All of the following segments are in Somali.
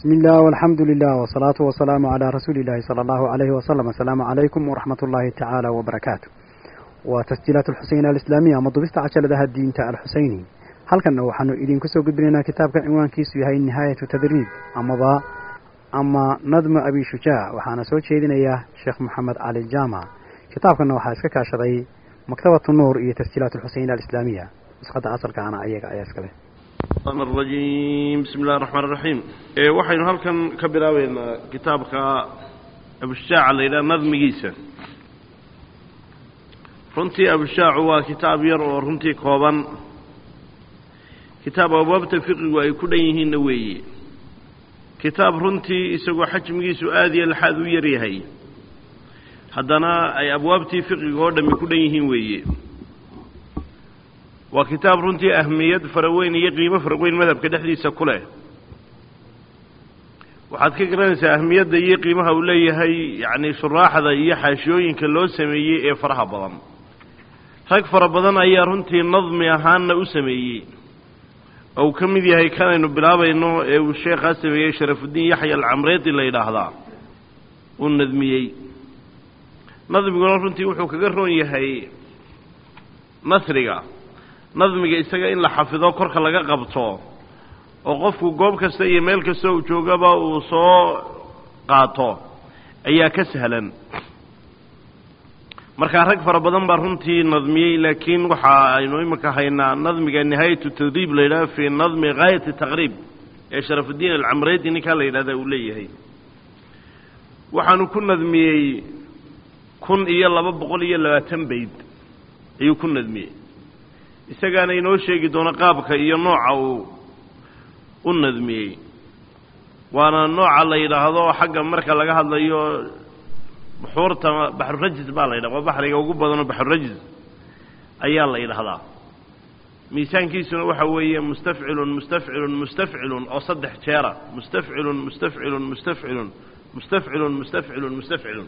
بسم الله والحمد لله والصلاة والسلام على رسول الله صلى الله عليه وسلم السلام عليكم ورحمة الله تعالى وبركاته وتسجيلات الحسين الإسلامية مضبست عشر ذا الدين تعالى الحسيني هل كان وحنو إذن كسو قدرنا كتاب عنوان كيسو هاي نهاية تدريب أما ضا أما نظم أبي شجاع وحانا سوى شيدنا إياه شيخ محمد علي الجامع كتاب كان وحا اسكا كاشري مكتبة النور إيه تسجيلات الحسين الإسلامية مسقط أصل كان أيك أياس كله الرحمن الرجيم بسم الله الرحمن الرحيم ee waxaynu halkan ka bilaabeynaa kitaabka abushaaca la yidhaha nadmigiisa runtii abushaacu waa kitaab yar oo runtii kooban kitaab abwaabta fiqigu ay ku dhan yihiinna weeye kitaab runtii isagoo xajmigiisu aada iyo laxaad u yar yahay haddana ay abwaabtii fiqiga oo dhammi ku dhan yihiin weeye waa kitaab runtii ahmiyad fara weyn iyo qiimo fara weyn madhabka dhexdiisa ku leh waxaad ka garanaysaa ahmiyadda iyo qiimaha uu leeyahay yacni shuraaxda iyo xaashiyooyinka loo sameeyey ee faraha badan rag fara badan ayaa runtii nadmi ahaanna u sameeyey oo uu ka mid yahay kanaynu bilaabayno ee uu sheekhaa sameeyey sharafudiin yaxya alcamreedi la yidhaahdaa uu nadmiyey nadmiguna runtii wuxuu kaga roon yahay nasriga nadmiga isaga in la xafido korka laga qabto oo qofku goob kasta iyo meel kasta uu joogaba uu soo qaato ayaa ka sahlan markaa rag fara badan baa runtii nadmiyey laakiin waxa aynu iminka haynaa nadmiga nihaayatu tadriib la yidhaha fii nadmi gaayati taqriib ee sharafudiin alcamreedi ninkaa la yidhahda uu leeyahay waxaanu ku nadmiyey kun iyo laba boqol iyo labaatan bayd ayuu ku nadmiyey isagaana inoo sheegi doono qaabka iyo nooca uu u nadmiyey waana nooca la yidhaahdo xagga marka laga hadlayo buxuurta baxrurajis baa la yidhaha waa baxriga ugu badanoo baxrurajis ayaa la yidhahdaa miisaankiisuna waxa weeye mustafcilun mustafcilun mustafcilun oo saddex jeera mustafcilun mustafcilun mustafcilun mustafcilun mustafcilun mustafcilun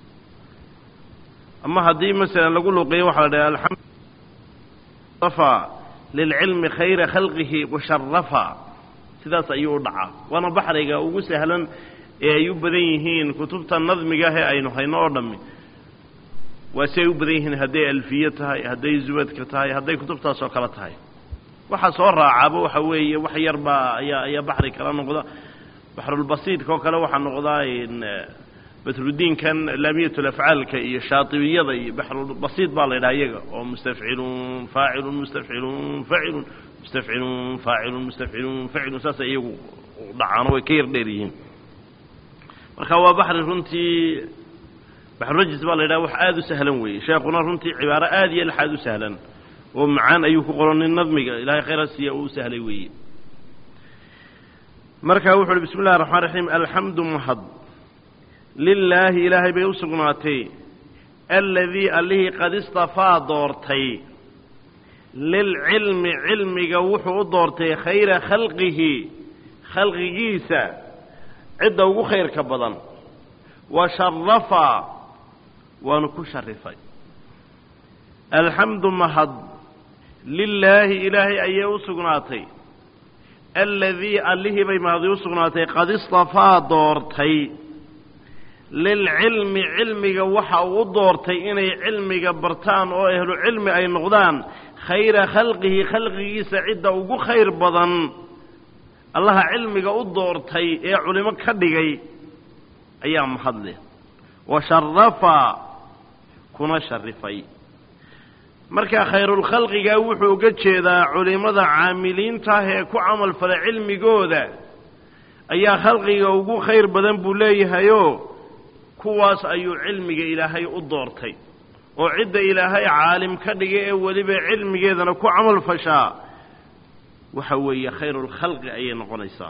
ama haddii masalan lagu luuqeeyo waxa la dhaha alamd afa lilcilmi khayra khalqihi washarafa sidaas ayuu u dhacaa waana baxriga ugu sahlan ee ay u badan yihiin kutubta nadmiga ee aynu hayno oo dhammi waa si ay u badan yihiin hadday alfiye tahay hadday zubadka tahay hadday kutubtaas oo kale tahay waxa soo raacaaba waxa weeye wax yar baa ayaa ayaa baxri kala noqda baxrulbasiidka oo kale waxaa noqdaa badrudiinkan laamiyatulafcaalka iyo shaatibiyada iyo baxrulbasiid baa la yidhaha iyaga oo mustafcilun faacilun mustafcilun faacilun mustafcilun faacilun mustafcilun faacilun saasay iyagu dhacaano way ka yar dheer yihiin marka waa baxri runtii baxrurajis baa la yidhaha wax aada u sahlan weeye sheekuna runtii cibaaro aada iyo laxaad u sahlan oo macaan ayuu ku qoran nin nadmiga ilahay khayra siiya uu u sahlay weeye marka wuxu uhi bismi llahi raxmaan raxiim alxamdu mahad lilaahi ilaahay bay u sugnaatay aladii allihii qad istafaa doortay lilcilmi cilmiga wuxuu u doortay khayra khalqihi khalqigiisa cidda ugu khayrka badan wa sharafa waanu ku sharifay alxamdu mahad lilaahi ilaahay ayay u sugnaatay aladii allihii bay mahadi u sugnaatay qad istafaa doortay lilcilmi cilmiga waxa uu u doortay inay cilmiga bartaan oo ahlu cilmi ay noqdaan khayra khalqihi khalqigiisa cidda ugu khayr badan allaha cilmiga u doortay ee culimo ka dhigay ayaa mahadleh wa sharafa kuna sharifay marka khayrulkhalqigaa wuxuu uga jeedaa culimmada caamiliintaah ee ku camal fala cilmigooda ayaa khalqiga ugu khayr badan buu leeyahayoo kuwaas ayuu cilmiga ilaahay u doortay oo cidda ilaahay caalim ka dhigay ee weliba cilmigeedana ku camal fashaa waxa weeye khayrulkhalqi ayay noqonaysaa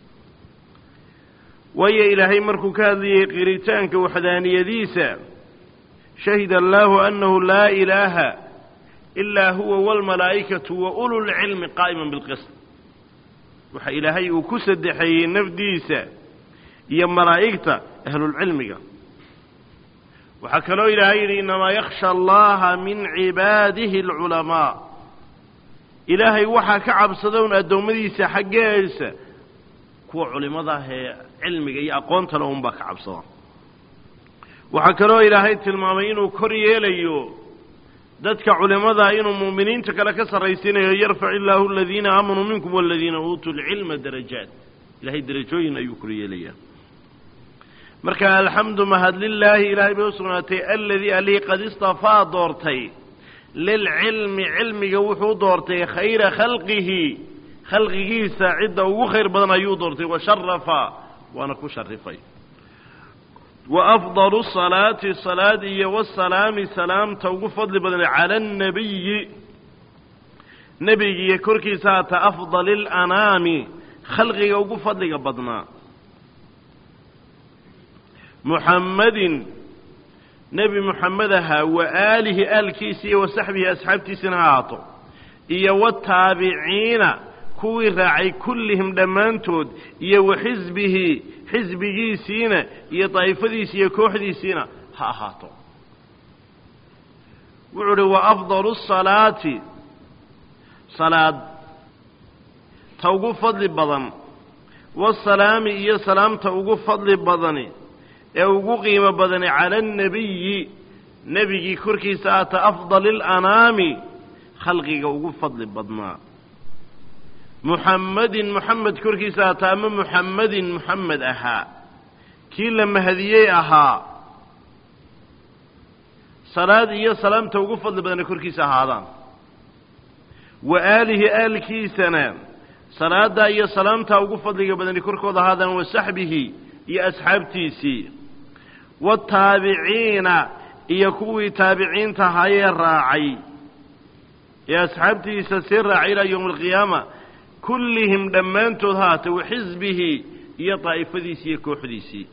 waayo ilaahay markuu ka hadlayay qiritaanka waxdaaniyadiisa shahida allaahu annahu laa ilaaha ilaa huwa waalmalaa'ikatu wa ululcilmi qaa'iman bilqist waxa ilaahay uu ku saddexeeyey nafdiisa iyo malaa'igta ahlulcilmiga waxaa kaloo ilaahay yidhi innamaa yakhsha allaha min cibaadihi alculamaa ilaahay waxaa ka cabsada un addoommadiisa xaggeesa kuwa culimmada ah ee cilmiga iyo aqoontale unbaa ka cabsada waxaa kaloo ilaahay tilmaamay inuu kor yeelayo dadka culimmada inuu mu'miniinta kale ka sarraysiinayo yarfac illaahu aladiina aamanuu minkum waladiina uutuu lcilma darajaat ilahay derajooyin ayuu kor yeelayaa marka alxamdu mahad lilaahi ilaahay bay u sugnaatay aladii alii qad istafaa doortay lilcilmi cilmiga wuxuu doortay khayra khalqihi khalqigiisa cidda ugu khayr badan ayuu doortay washarafa waana ku sharifay wa afdalu salaati salaad iyo wasalaami salaamta ugu fadli badan cala annabiyi nebigiiyo korkiisa haata afdali lanaami khalqiga ugu fadliga badnaa muxammadin nebi muxamed ahaa wa aalihi aalkiisa iyo wa saxbihi asxaabtiisina ha ahaato iyo wataabiciina kuwii raacay kullihim dhammaantood iyo wa xisbihi xisbigiisiina iyo daa'ifadiisi iyo kooxdiisiina ha ahaato wuxuu uhi wa afdalu salaati salaad ta ugu fadli badan wasalaami iyo salaamta ugu fadli badani ee ugu qiimo badani cala annabiyi nebigii korkiisa aata afdali alanaami khalqiga ugu fadli badnaa muxammadin muxamed korkiisa aata ama muxammadin muxamed ahaa kii la mahadiyey ahaa salaad iyo salaamta ugu fadli badana korkiisa ahaadaan wa aalihi aalkiisana salaaddaa iyo salaamtaa ugu fadliga badani korkooda ahaadaan wa saxbihi iyo asxaabtiisii wataabiciina iyo kuwii taabiciinta ahaayee raacay ee asxaabtiisa sii raacay ilaa yowmi alqiyaama kullihim dhammaantood haata wa xisbihi iyo daa'ifadiisii iyo kooxdiisii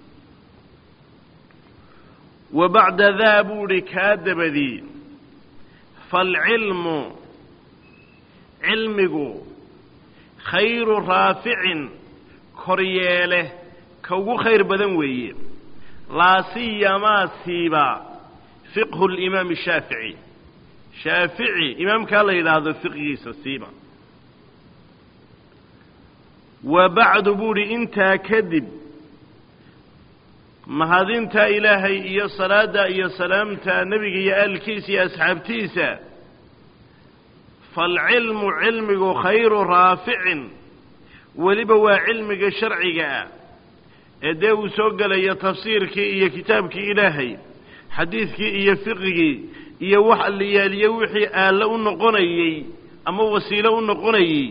wa bacda daa buu idhi kaa dabadii faalcilmu cilmigu khayru raaficin koryeele ka ugu khayr badan weeye laa siyamaa siiba fiqhu limaami shaafici shaafici imaamkaa la yidhaahdo fiqgiisa siiba wa bacdu buu idhi intaa kadib mahadintaa ilaahay iyo salaadda iyo salaamta nebiga iyo aalkiisa iyo asxaabtiisa faalcilmu cilmigu khayru raaficin weliba waa cilmiga sharciga ah ee dee uu soo gelayo tafsiirkii iyo kitaabkii ilaahay xadiidkii iyo fiqigii iyo wax alliyaaliye wixii aallo u noqonayey ama wasiilo u noqonayey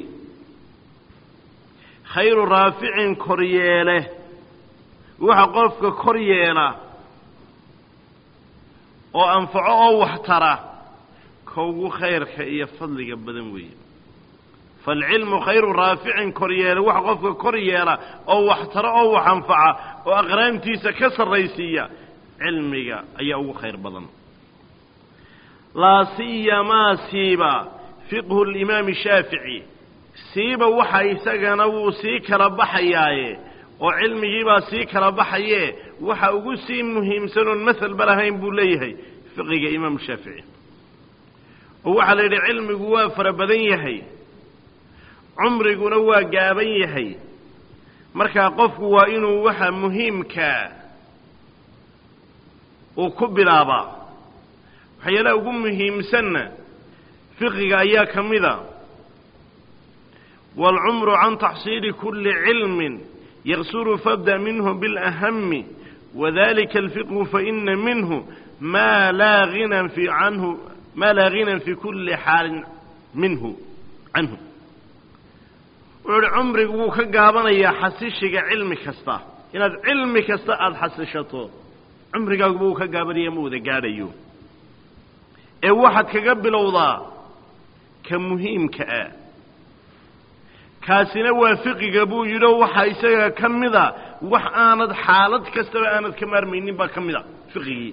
khayru raaficin koryeele waxa qofka kor yeela oo anfaco oo waxtara ka ugu khayrka iyo fadliga badan weeye faalcilmu khayru raaficin koryeele waxa qofka kor yeela oo waxtaro oo wax anfaca oo aqraantiisa ka sarraysiiya cilmiga ayaa ugu khayr badan laa siyamaa siiba fiqhu limaami shaafici siiba waxa isagana wuu sii kala baxayaaye oo cilmigiibaa sii kala baxayee waxa ugu sii muhiimsan oon masalba lahayn buu leeyahay fiqiga imaamu shaafici oo waxaa la yidhi cilmigu waa fara badan yahay cumriguna waa gaaban yahay markaa qofku waa inuu waxa muhiimkaa uu ku bilaabaa waxyaalaha ugu muhiimsanna fiqiga ayaa ka mida waalcumru can taxsiili kulli cilmin yaksuru fabda minhu biاlahami wadalika alfiqhu faina minhu maa laa hinan fi canhu maa laa hinan fi kulli xaalin minhu canhu wuxuu uhi cumrigu wuu ka gaabanayaa xasishiga cilmi kasta inaad cilmi kasta aada xasishato cumrigaaguba wuu ka gaabanaya ma wada gaadhayo ee waxaad kaga bilowdaa ka muhiimka ah kaasina waa fiqiga buu yidhio waxaa isaga ka mida wax aanad xaalad kastaba aanad ka maarmaynin baa ka mida fiqigii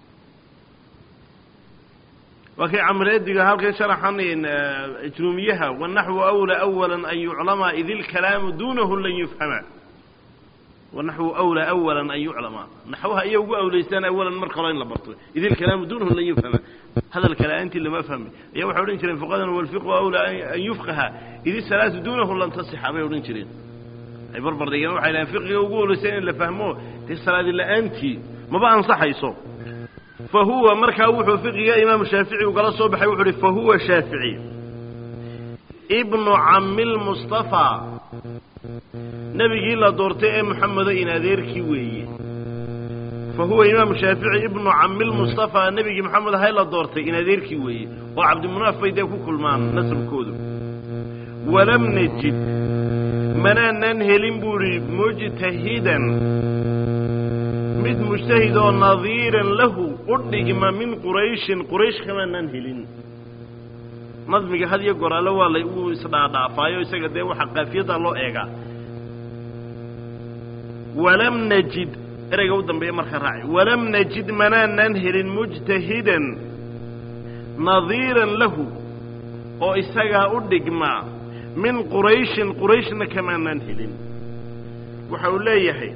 waa kay camreediga halkan sharaxan ijruumiyaha wanaxwu awla awala an yuclama id ilkalaamu duunahu lan yufhama wanaxwu awla awala an yuclama naxwaha iya ugu awlaystaan awalan marka hore in la barto id ilkalaamu duunahu lan yufhama hadalka la-aantii lama fahmi ayaa waxay odhan jireen fuqadan walfiqhu awla an yufqaha id isalaatu duunahu lan tasixa bay odhan jireen ay barbar dhigeen waxay dhahen fiqiga ugu holaysa in la fahmo dee salaadi la-aantii maba ansaxayso fa huwa markaa wuxuu fiqiga imaamu shaafici ugala soo baxay wuxu uhi fa huwa shaafici ibnu cammi lmustafaa nebigii la doortay ee moxamedo in adeerkii weeye fa huwa imaamu shaafici ibnu cammi lmustafaa nebigii moxamed ahay la doortay in adeerkii weeye oo cabdimunaaf bay dee ku kulmaan nasabkoodu walam najid manaanan helin buu idhi mujtahidan mid mujtahid oo nadiiran lahu u dhigma min qurayshin quraysh kamaanaan helin nadmiga had iyo goraale waa la uu isdhaadhaafaayo isaga dee waxaa qaafiyadda loo eegaa walam najid ereyga u dambeeya marka raaci walam najid manaanan helin mujtahidan nadiiran lahu oo isagaa u dhigma min qurayshin qurayshna kamaanaan helin waxa uu leeyahay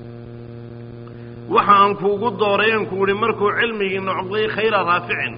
waxa aan kuugu dooray aan ku idhi markuu cilmigii noqday khayra raaficin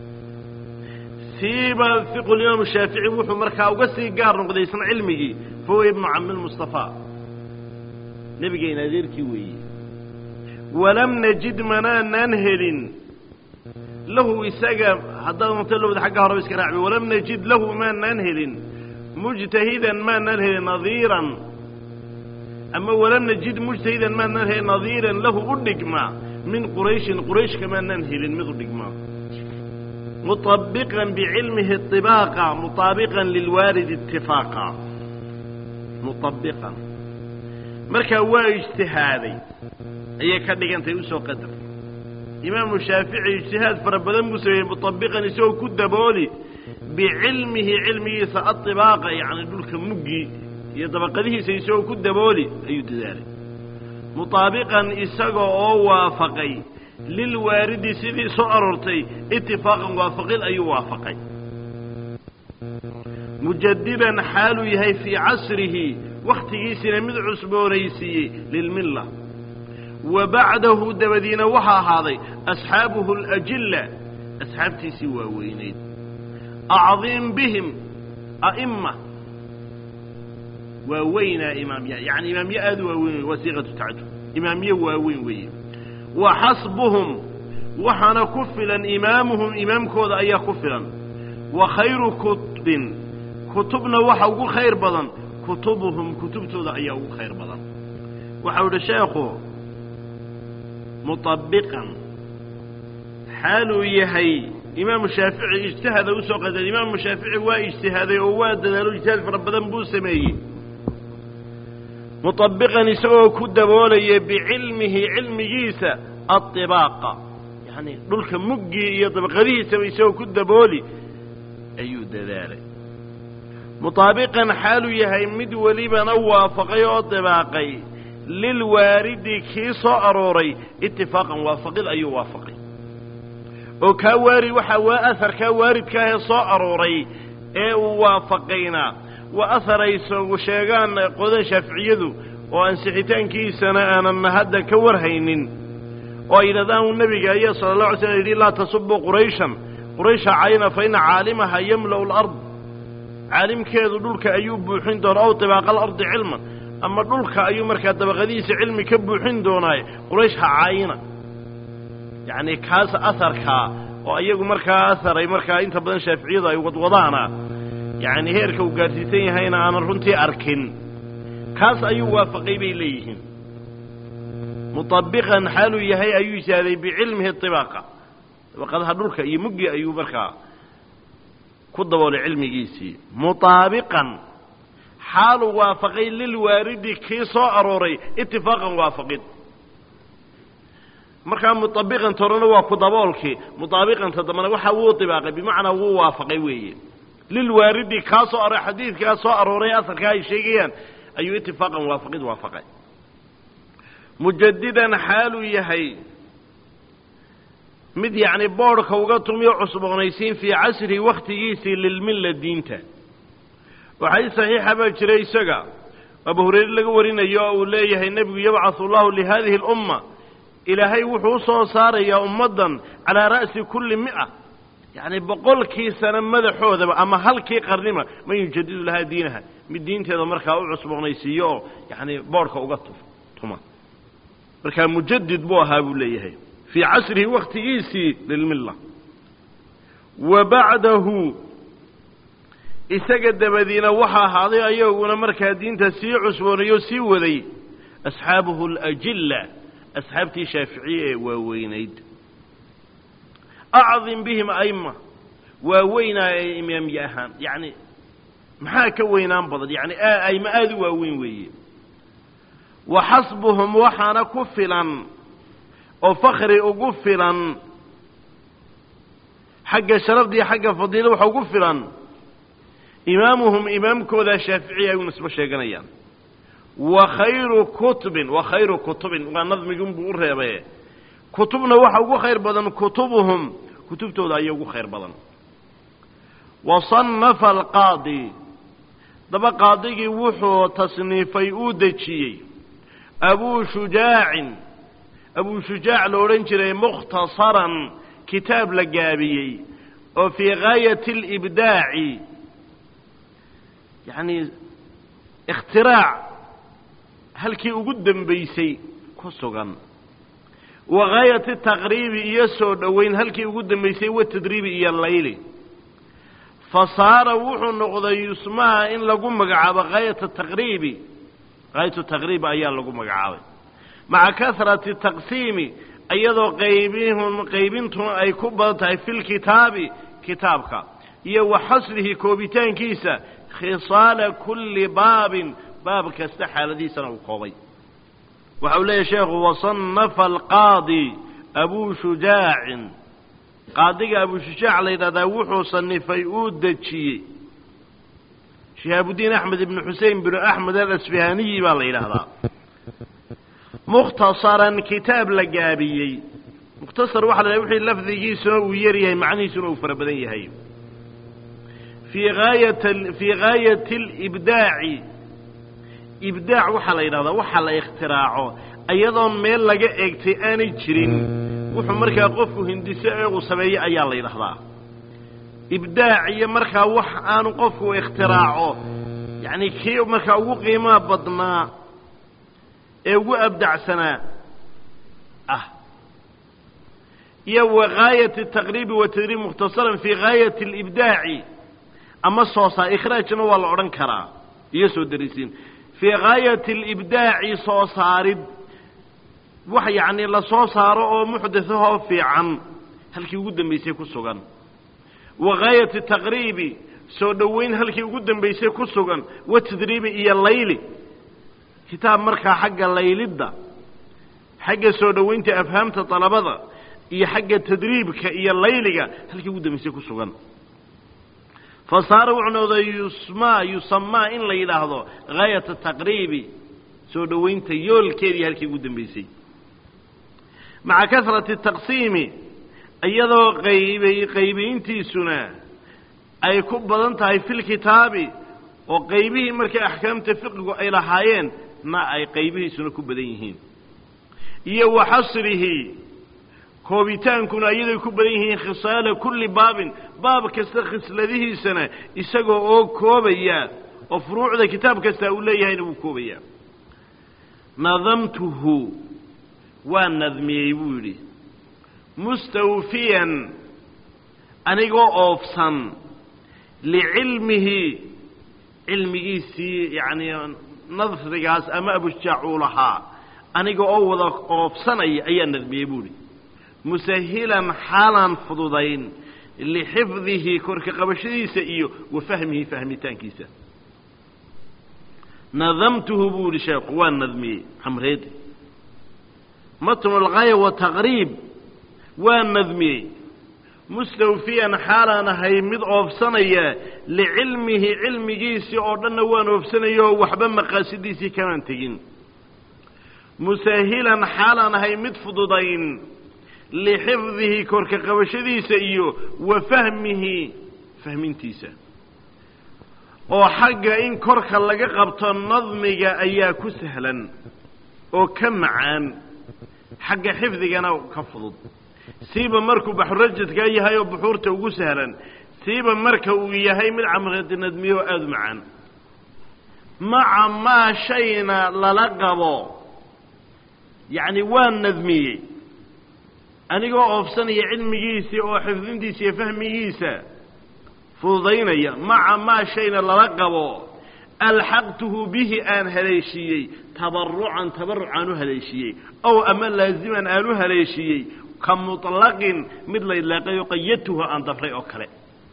siiba fiqulimaamu shaafici wuxuu markaa uga sii gaar noqday isna cilmigii fa huwa ibnu cammi lmustafaa nebigayna adeerkii weeye walam najid manaanaan helin lahu isaga haddaad unta lowda xagga horeba iska raacbi walam najid lahu maanaan helin mujtahidan maanaan helin nadiiran ama walam najid mujtahidan maanaan helin nadiiran lahu u dhigma min qurayshin quraysh kamaanaan helin mid u dhigma muطabiqan bicilmihi طibaaqa muطaabiqan lilwaalid itifaaqa muطabiqan markaa waa ijtihaaday ayay ka dhigantay usoo qadar imaamu shaafici ijtihaad fara badan buu sameeyey muطabiqan isagoo ku dabooli bicilmihi cilmigiisa aطibaaqa yacni dhulka muggii iyo dabaqadihiisa isagoo ku dabooli ayuu dadaalay muطaabiqan isaga oo waafaqay lilwaaridi sidii soo aroortay itifaaqan waafaqid ayuu waafaqay mujadidan xaaluu yahay fii casrihi wakhtigiisina mid cusboonaysiiyey lilmilla wa bacdahu dabadiina waxaa ahaaday asxaabuhu alajilla asxaabtiisii waaweynayd acdiim bihim a'ima waaweynaa imaamya yacni imaamye aad u waaweyn wey waa siiqatu tacajub imaamye waaweyn weeye wa xasbuhum waxaana ku filan imaamuhum imaamkooda ayaa ku filan wa khayru kutubin kutubna waxa ugu khayr badan kutubuhum kutubtooda ayaa ugu khayr badan waxau idhi sheekhu muطabiqan xaaluu yahay imaamu shaafici ijtihada usoo qadar imaamu shaafici waa ijtihaaday oo waa dadaalo ijtihaad fara badan buu sameeyey muطabiqan isagoo ku daboolaya bicilmihi cilmigiisa aطibaaqa yani dhulka muggii iyo dabaqadihiisaba isagoo ku dabooli ayuu dadaalay muطaabiqan xaaluu yahay mid welibana waafaqay oo dibaaqay lilwaaridi kii soo arooray itifaaqan waafaqid ayuu waafaqay oo kaa waari waxaa waa aharkaa waaridkaahee soo arooray ee uu waafaqayna waa ahar ay sheegaan qodan shaaficiyadu oo ansixitaankiisana aanan hadda ka warhaynin oo ay yidhahdaan uu nebiga ayaa sala allah alay slam yidhi laa tasubuu qurayshan quraysha cayna fa ina caalimaha yamla'u alard caalimkeedu dhulka ayuu buuxin doonaa ow tibaaqa alardi cilman ama dhulka ayuu markaa dabaqadihiisa cilmi ka buuxin doonaaye quraysh ha caayina yacni kaas aharkaa oo iyagu markaa aharay markaa inta badan shaaficiyadu ay wadwadaana yacni heerka uu gaadhsiisan yahayna aanan runtii arkin kaas ayuu waafaqay bay leeyihiin muطabiqan xaaluu yahay ayuu ishaaday bicilmihi طibaaqa dabaqadaha dhulka iyo muggi ayuu markaa ku daboolay cilmigiisii muطaabiqan xaaluu waafaqay lilwaaridi kii soo arooray itifaaqan waafaqid markaa muطabiqan torena waa ku daboolkii muطaabiqanta dambana waxa wuu طibaaqay bimacnaa wuu waafaqay weeye lilwaaridi kaa soo aroray xadiidkaa soo arooray asalkaa ay sheegayaan ayuu itifaaqan waafaqid waafaqay mujadidan xaaluu yahay mid yacni boodhka uga tumiyo cusboonaysiin fii casrihi wakhtigiisii lilmilla diinta waxay saxiixa baa jiray isaga abu hurayre laga warinayo oo uu leeyahay nebigu yabcahu allahu lihadihi اlumma ilaahay wuxuu u soo saarayaa ummaddan calaa ra'si kulli mi'a yacni boqolkii sano madaxoodaba ama halkii qarniba man yujadidu lahaa diinaha mid diinteeda markaa u cusboonaysiiyo oo yacni boodhka uga tu tuma markaa mujadid buu ahaa buu leeyahay fii casrihi wakhtigiisii lilmilla wa bacdahu isaga dabadiina waxaa ahaaday ayaguna markaa diinta sii cusboonayo sii waday asxaabuhu alajilla asxaabtii shaaficiye ee waaweynayd acdim bihim aima waaweynaa ee imaamye ahaan yacni maxaa ka weynaan badan yacni aima aada u waaweyn weeye wa xasbuhum waxaana ku filan oo fakri ugu filan xagga sharafda iyo xagga fadiila waxa ugu filan imaamuhum imaamkooda shaaficiya ay u nisbo sheeganayaan wa khayru kutubin wa khayru kutubin waa nadmigunbuu u reebaye kutubna waxa ugu khayr badan kutubuhum kutubtooda ayaa ugu khayr badan wa sannafa alqaadi daba qaadigii wuxuu tasniifay uu dejiyey abuu shujaacin abuu shujaac la odhan jiray mukhtasaran kitaab la gaabiyey oo fii gaayati alibdaaci yacni ikhtiraac halkii ugu dembaysay ku sugan wa gaayati taqriibi iyo soo dhoweyn halkii ugu dembaysay watadriibi iyo layli fa saara wuxuu noqday yusmaha in lagu magacaabo gaayata taqriibi gaayatu taqriibi ayaa lagu magacaabay maca kasrati taqsiimi iyadoo qaybihun qaybintuna ay ku badan tahay fi lkitaabi kitaabka iyo wa xasrihi koobitaankiisa khisaala kulli baabin baab kasta xaaladiisana uu koobay waxa uu leeyahy sheekhu wasannafa alqaadi abuu shujaacin qaadiga abuu shujaac la yidhahdaa wuxuu sanifay uu dejiyey shihaabudiin axmed ibnu xusein binu axmed alasfihaniyi baa la yidhaahdaa mukhtasaran kitaab la gaabiyey mukhtasar waxa la wixii lafdigiisuna uu yar yahay macnihiisuna uu fara badan yahay fii gaayat fii gaayati alibdaaci ibdaac waxaa la yidhahdaa waxa la ikhtiraaco iyadoon meel laga eegtay aanay jirin wuxuu markaa qofku hindiso ee uu sameeyo ayaa la yidhahdaa ibdaac iyo markaa wax aanu qofku ikhtiraaco yacni kii markaa ugu qiimaha badnaa ee ugu abdacsanaa ah iyo wa gaayati taqriibi wa tadriib mukhtasaran fii gaayati alibdaaci ama soo saar ikhraajna waa la odhan karaa iyo soo darisiin fii gaayati alibdaaci soo saarid wax yacni la soo saaro oo muxdathahoo fiican halkii ugu dambaysay ku sugan wa gaayati taqriibi soo dhoweyn halkii ugu dambaysay ku sugan wa tadriibi iyo layli kitaab markaa xagga laylidda xagga soo dhoweynta afhaamta dalabada iyo xagga tadriibka iyo layliga halkii ugu dambaysay ku sugan fa saara wuxuu noqday yusmaa yusamaa in la yidhaahdo gaayata taqriibi soo dhoweynta yoolkeedii halkii ugu dambaysay maca kasrati taqsiimi iyadoo qaybay qaybayntiisuna ay ku badan tahay fi lkitaabi oo qaybihii markay axkaamta fiqigu ay lahaayeen na ay qaybihiisuna ku badan yihiin iyo wa xasrihi koobitaankuna iyadoy ku badan yihiin khisaala kulli baabin baab kasta khisladihiisana isagoo oo koobaya oo furuucda kitaab kasta uu leeyahayna wuu koobaya nadamtuhu waa nadmiyey buu yidhi mustawfiyan anigoo oofsan licilmihi cilmigiisii yacnii nadrigaas ama abujaac uu lahaa aniga oo wada oofsanaya ayaa nadmiyey buu idhi musahilan xaalaan fududayn lixifdihi korka qabashadiisa iyo wa fahmihi fahmitaankiisa nadamtuhu buu yihi sheekhu waa nadmiyey xamreedi matnu algaaya wa taqriib waa nadmiyey mustawfiyan xaalaan ahay mid oofsanaya licilmihi cilmigiisii oo dhanna waan oofsanaya oo waxba maqaasidiisii kamaan tegin musahilan xaalaan ahay mid fududayn lixifdihi korka qabashadiisa iyo wa fahmihi fahmintiisa oo xagga in korka laga qabto nadmiga ayaa ku sahlan oo ka macaan xagga xifdigana ka fudud siiba markuu baxurajadkaa yahay oo buxuurta ugu sahlan siiba marka uu yahay mid camradi nadmiyo oo aada u macaan maca maa shayna lala qabo yacni waa nadmiyey anigoo oofsanaya cilmigiisii oo xifdintiisa iyo fahmigiisa fududaynaya maca maa shayna lala qabo alxaqtuhu bihi aan haleeshiiyey tabarucan tabaruc aan u haleeshiiyey ow ama laaziman aan u haleeshiiyey ka muطlaqin mid la idlaaqayo qayadtuhu aan dabray oo kale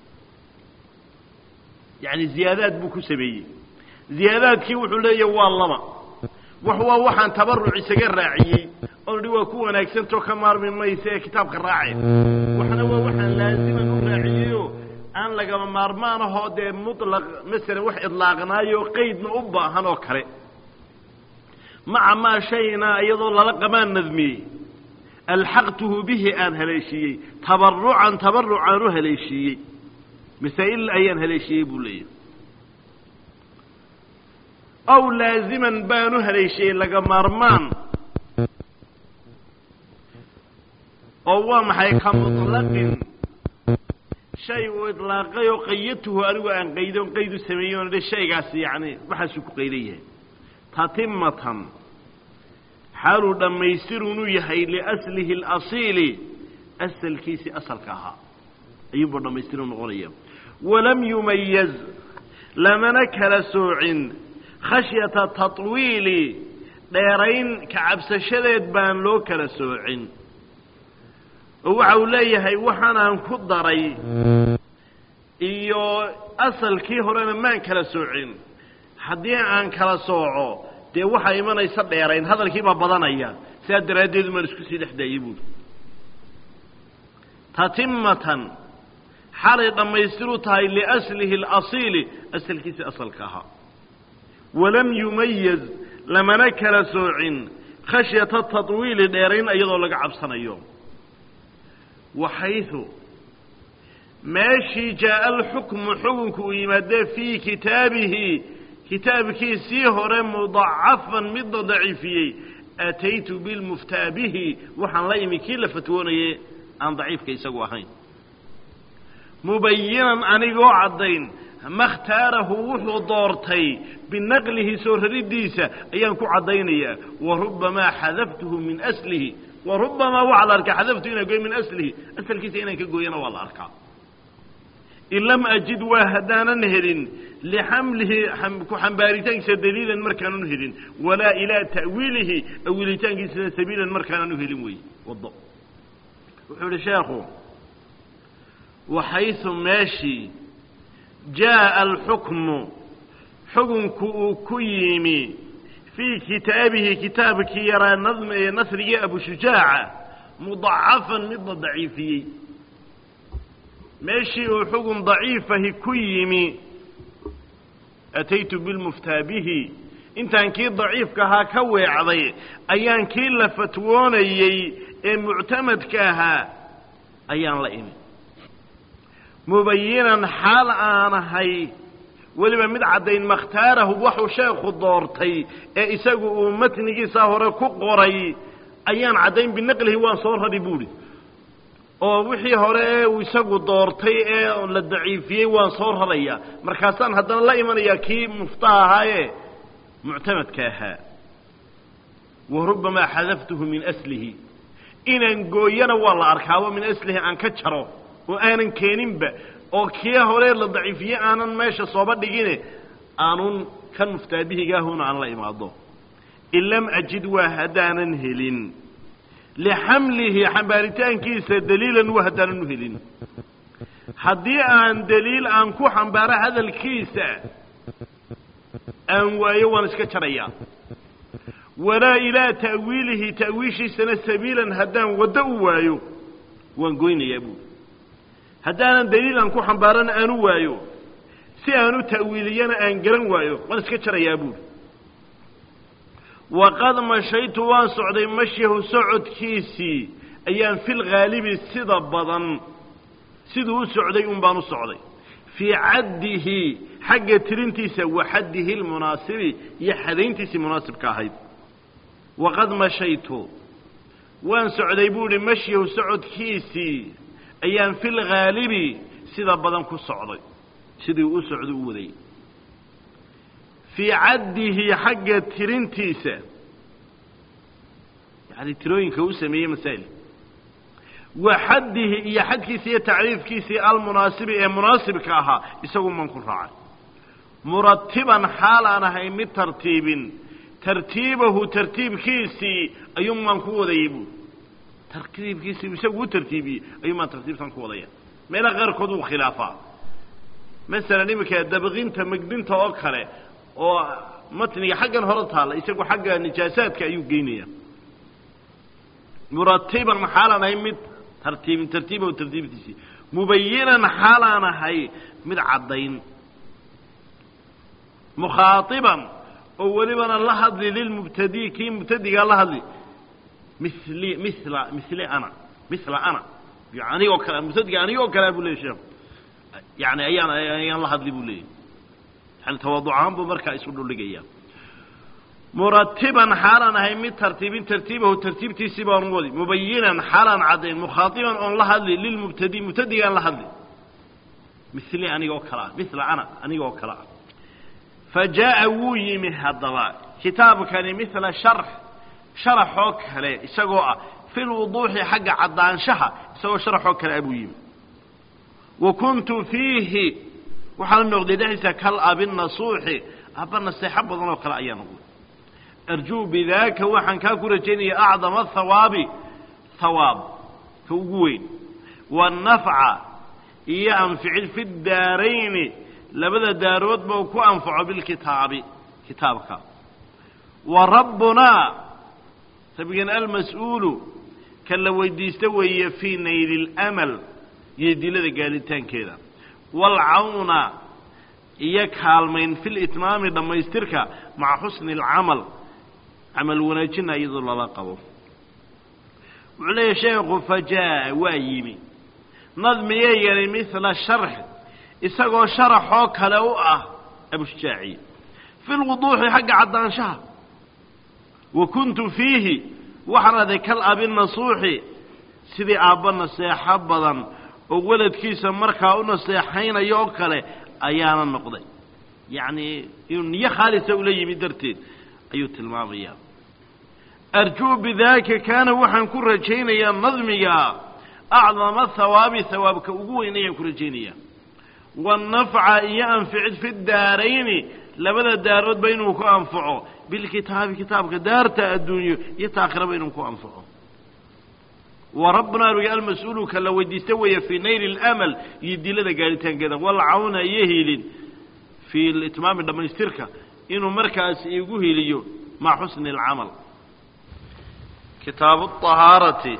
yacni ziyaadaad buu ku sameeyey ziyaadaadkii wuxuu leeyahy waa laba wax waa waxaan tabaruc isaga raaciyey oo dhi waa ku wanaagsantoo ka maarmi maysa ee kitaabka raace waxna waa waxaan laaziman u raaciyeyo aan lagama maarmaan ahoo dee muطlaq masalan wax idlaaqnaayo qaydna u baahan oo kale maca maa shayna iyadoo lala qamaan nadmiyey alxaqtuhu bihi aan haleeshiiyey tabarucan tabaruc aan u haleeshiiyey masaa'il ayaan haleeshiiyey buu leeyahy ow laaziman baan u haleeshiyey laga maarmaan oo waa maxay ka muطlaqin shay uu idlaaqay oo qayadtuhu anigu aan qaydo qayd u sameeyey oona dhe shaygaasi yacni waxaasuu ku qaydan yahay tatimatan xaaluu dhammaystirunu yahay liaslihi اlasiili asalkiisii asalka ahaa ayuunbuu dhammaystiru noqonaya walam yumayaz lamana kala soocin khashyata taطwiili dheerayn ka cabsashadeed baan loo kala soocin oo waxa uu leeyahay waxaanaan ku daray iyo asalkii horena maan kala soocin haddii aan kala sooco dee waxaa imanaysa dheerayn hadalkii baa badanaya sidaa daraaddeed umaan isku sii dhex daayey buuri tatimatan xalay dhammaystiru tahay liaslihi اlasiili asalkiisii asalka ahaa walam yumayaz lamana kala soocin khashyata taطwiili dheerayn iyadoo laga cabsanayo waxaydu meeshii jaa'a alxukmu xukunku uu yimaadee fii kitaabihi kitaabkiisii hore mudacafan midna daciifiyey ataytu bilmuftaa bihi waxaan la imi kii la fatwoonayay aan daciifka isagu ahayn mubayinan anigoo caddayn ma khtaarahu wuxuu doortay binaqlihi soo raridiisa ayaan ku caddaynayaa wa rubbamaa xadaftuhu min aslihi wa rubbamaa waxaa la arkaa xadaftu inaan goy min aslihi asalkiisa inaan ka gooyana waa la arkaa in lam ajid waa haddaanan helin lixamlihi ku xambaaritaankiisa daliilan markaanan helin walaa ilaa ta'wiilihi awilitaankiisana sabiilan markaanan u helin wey wado wuxuu idhi sheekhu waxaysu meeshii jaa'a alxukmu xukunku uu ku yimi fii kitaabihi kitaabkii yaraa nadm ee nasrigii abushujaaca mudacafan midna daciifiyey meeshii uu xukun daciifahi ku yimi ataytu bilmuftaa bihi intaan kii daciifka ahaa ka weecday ayaan kii la fatwoonayey ee muctamadka ahaa ayaan la imi mubayinan xaal aanahay weliba mid caddayn makhtaarahu waxuu sheekhu doortay ee isagu uu matnigiisa hore ku qoray ayaan caddayn binaqlihi waan soo rari buuhi oo wixii hore ee uu isagu doortay ee la daciifiyey waan soo rarayaa markaasaan haddana la imanayaa kii muftaa ahaayee muctamadka ahaa wa rubbamaa xadaftuhu min aslihi inaan gooyana waa la arkaabo min aslihi aan ka jaro oo aanan keeninba oo kii hore la daciifiyey aanan meesha sooba dhigine aanun kan muftaabihigaahuna aan la imaado in lam ajid waa haddaanan helin lixamlihi xambaaritaankiisa daliilan waa haddaanan u helin haddii aan daliil aan ku xambaaro hadalkiisa aan waayo waan iska jarayaa walaa ilaa ta'wiilihi ta'wiishiisana sabiilan haddaan waddo u waayo waan goynayaa buuri haddaanan daliil aan ku xambaarana aan u waayo si aan u ta'wiiliyana aan garan waayo waan iska jarayaa buuri waqad mashaytu waan socday mashyahu socodkiisii ayaan fil haalibi sida badan siduu u socday un baan u socday fii caddihi xagga tirintiisa wa xaddihi lmunaasibi iyo xadayntiisii munaasibka ahayd waqad mashaytu waan socday buu idhi mashyahu socodkiisii ayaan fil ghaalibi sida badan ku socday sidii u socdo u waday fii caddihi xagga tirintiisa yani tirooyinka u sameeyey masaa'il wa xaddihi iyo xadkiisa iyo tacriifkiisii almunaasibi ee munaasibka ahaa isagu man ku raacay muratiban xaal aan ahay mid tartiibin tartiibahu tartiibkiisii ayuunbaan ku wadayay buu tartiibkiisii isagu u tartiibiyey ayuunbaan tartiibtan ku wadaya meelaha qaarkood wuu khilaafaa masalan iminka dabqinta megdinta oo kale oo matniga xaggan hore taalla isagu xagga nijaasaadka ayuu geynaya muratiban xaalaan ahay mid tartiibin tartiibahu tartiibtiisii mubayinan xaalaan ahay mid caddayn mukhaaiban oo welibana la hadli lilmubtadii kii mubtadigaa la hadli mili mila mili ana mila ana anigoo kale mubtadiga anigoo kalea buu leeyay sheekhu yani ayaan ayaan la hadli buu leeyay yani tawaaduc ahaan buu markaa isu dhuldhigaya muratiban xaalaan ahay mid tartiibin tartiibahu tartiibtiisii baan wadi mubayinan xaalaan caddayn mukhaaiban oon la hadli lilmubtadi mubtadigaan la hadli mili anigoo kalea mila ana anigoo kalea fa jaa'a wuu yimi haddaba kitaabkani mila sharx sharaxoo kale isagoo ah fi lwuduuxi xagga caddaanshaha isagoo sharaxoo kale ah buu yimi wa kuntu fiihi waxaa noqday dhexdiisa kal abinasuuxi abba naseexo badan oo kale ayaa noqday arjuu bidaaka waxaan kaa ku rajaynaya acdama hawaabi hawaab ka ugu weyn waannafca iyo anficid fi daarayni labada daaroodba uu ku anfaco bilkitaabi kitaabka wa rabbunaa rabbigeen almas-uulu ka la weydiista weeye fii nayli اlamal iyo dilada gaadhitaankeeda waalcawna iyo kaalmayn fi litmaami dhammaystirka maca xusni اlcamal camal wanaajina iyadoo lala qabo wuxuu leeyahy sheekhu fajaa waa yimi nadmiyay yari mila sharx isagoo sharaxoo kale u ah abushjaaci fi lwuduuxi xagga caddaanshaha wa kuntu fiihi waxaan aday kal abi nasuuxi sidii aabba naseexo badan oo weladkiisa markaa u naseexaynayo oo kale ayaana noqday yacnii inuu niyo khaalisa ula yimi darteed ayuu tilmaamayaa arjuu bidaaka kaana waxaan ku rajaynayaa nadmiga acdama hawaabi hawaabka ugu weyn ayaan ku rajaynayaa waannafca iyo anficid fi daarayni labada daaroodba inuu ku anfaco bilkitaabi kitaabka daarta adduunyo iyo taakhiraba inuu ku anfaco wa rabbunaa rugi almas-uulu ka la weydiista weeye fii nayli اlamal iyo dilada gaadhitaankeeda walcawna iyo hiilin fii itmaami dhammaystirka inuu markaas igu hiliyo maca xusni اlcamal kitaabu ahaarati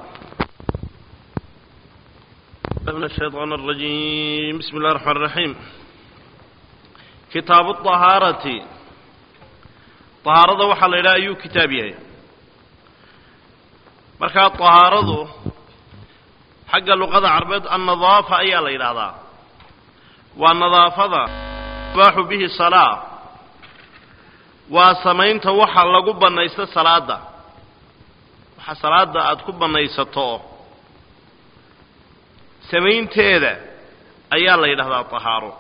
من الشيطان الرجيم بسم الله الرحمن الرحيم كتاب الطهارة طهارة وحل إلى أي كتابها مركا الطهارة حق اللغة العربية النظافة أي الله إلى هذا والنظافة باح به الصلاة وسمين توحى لقب النيس الصلاة وحى صلاة أتكب النيس الطوه samaynteeda ayaa la yidhahdaa tahaaro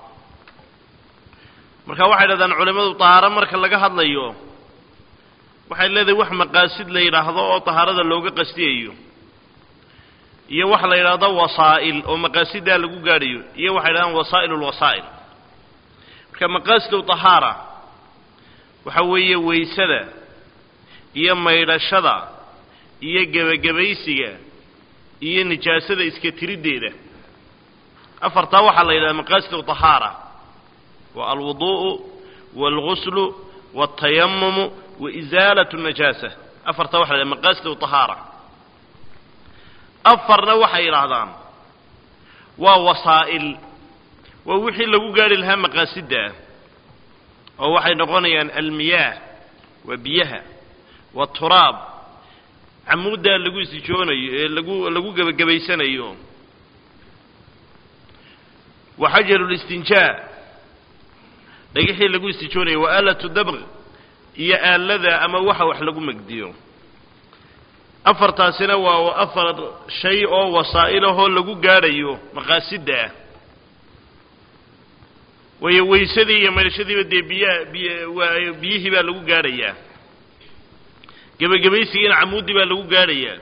marka waxay yidhahdaan culimmadu tahaaro marka laga hadlayo waxay leedahay wax maqaasid la yidhaahdo oo tahaarada looga qastiyayo iyo waxa la yidhaahdo wasaa'il oo maqaasidaa lagu gaadhayo iyo waxay yidhahdaan wasaa'il ulwasaa'il marka maqaasidu tahaara waxa weeye weysada iyo maydhashada iyo gebagabaysiga iyo nijaasada iska tiriddeeda afartaa waxaa la yidhahda maqaasidu طahaara waa alwuduءu wاlguslu wاltayamumu waisaalat الnajaasa afartaa waxa la yhahda maqaasidu طahaara afarna waxay yidhaahdaan waa wasaa'il waa wixii lagu gaari lahaa maqaasidda oo waxay noqonayaan almiyaah waa biyaha wاturaab camuuddaa lagu istijoonayo ee lagu lagu gebagabaysanayo wa xajaru listinjaa dhagixii lagu istijoonayo wa aalatu dabq iyo aalada ama waxa wax lagu megdiyo afartaasina waa afar shay oo wasaa'ilahoo lagu gaadhayo maqaasidda ah waayo weysadii iyo maydhashadiiba dee biyaha biy waa biyihii baa lagu gaadhayaa gebagabaysigiina camuuddii baa lagu gaadhayaa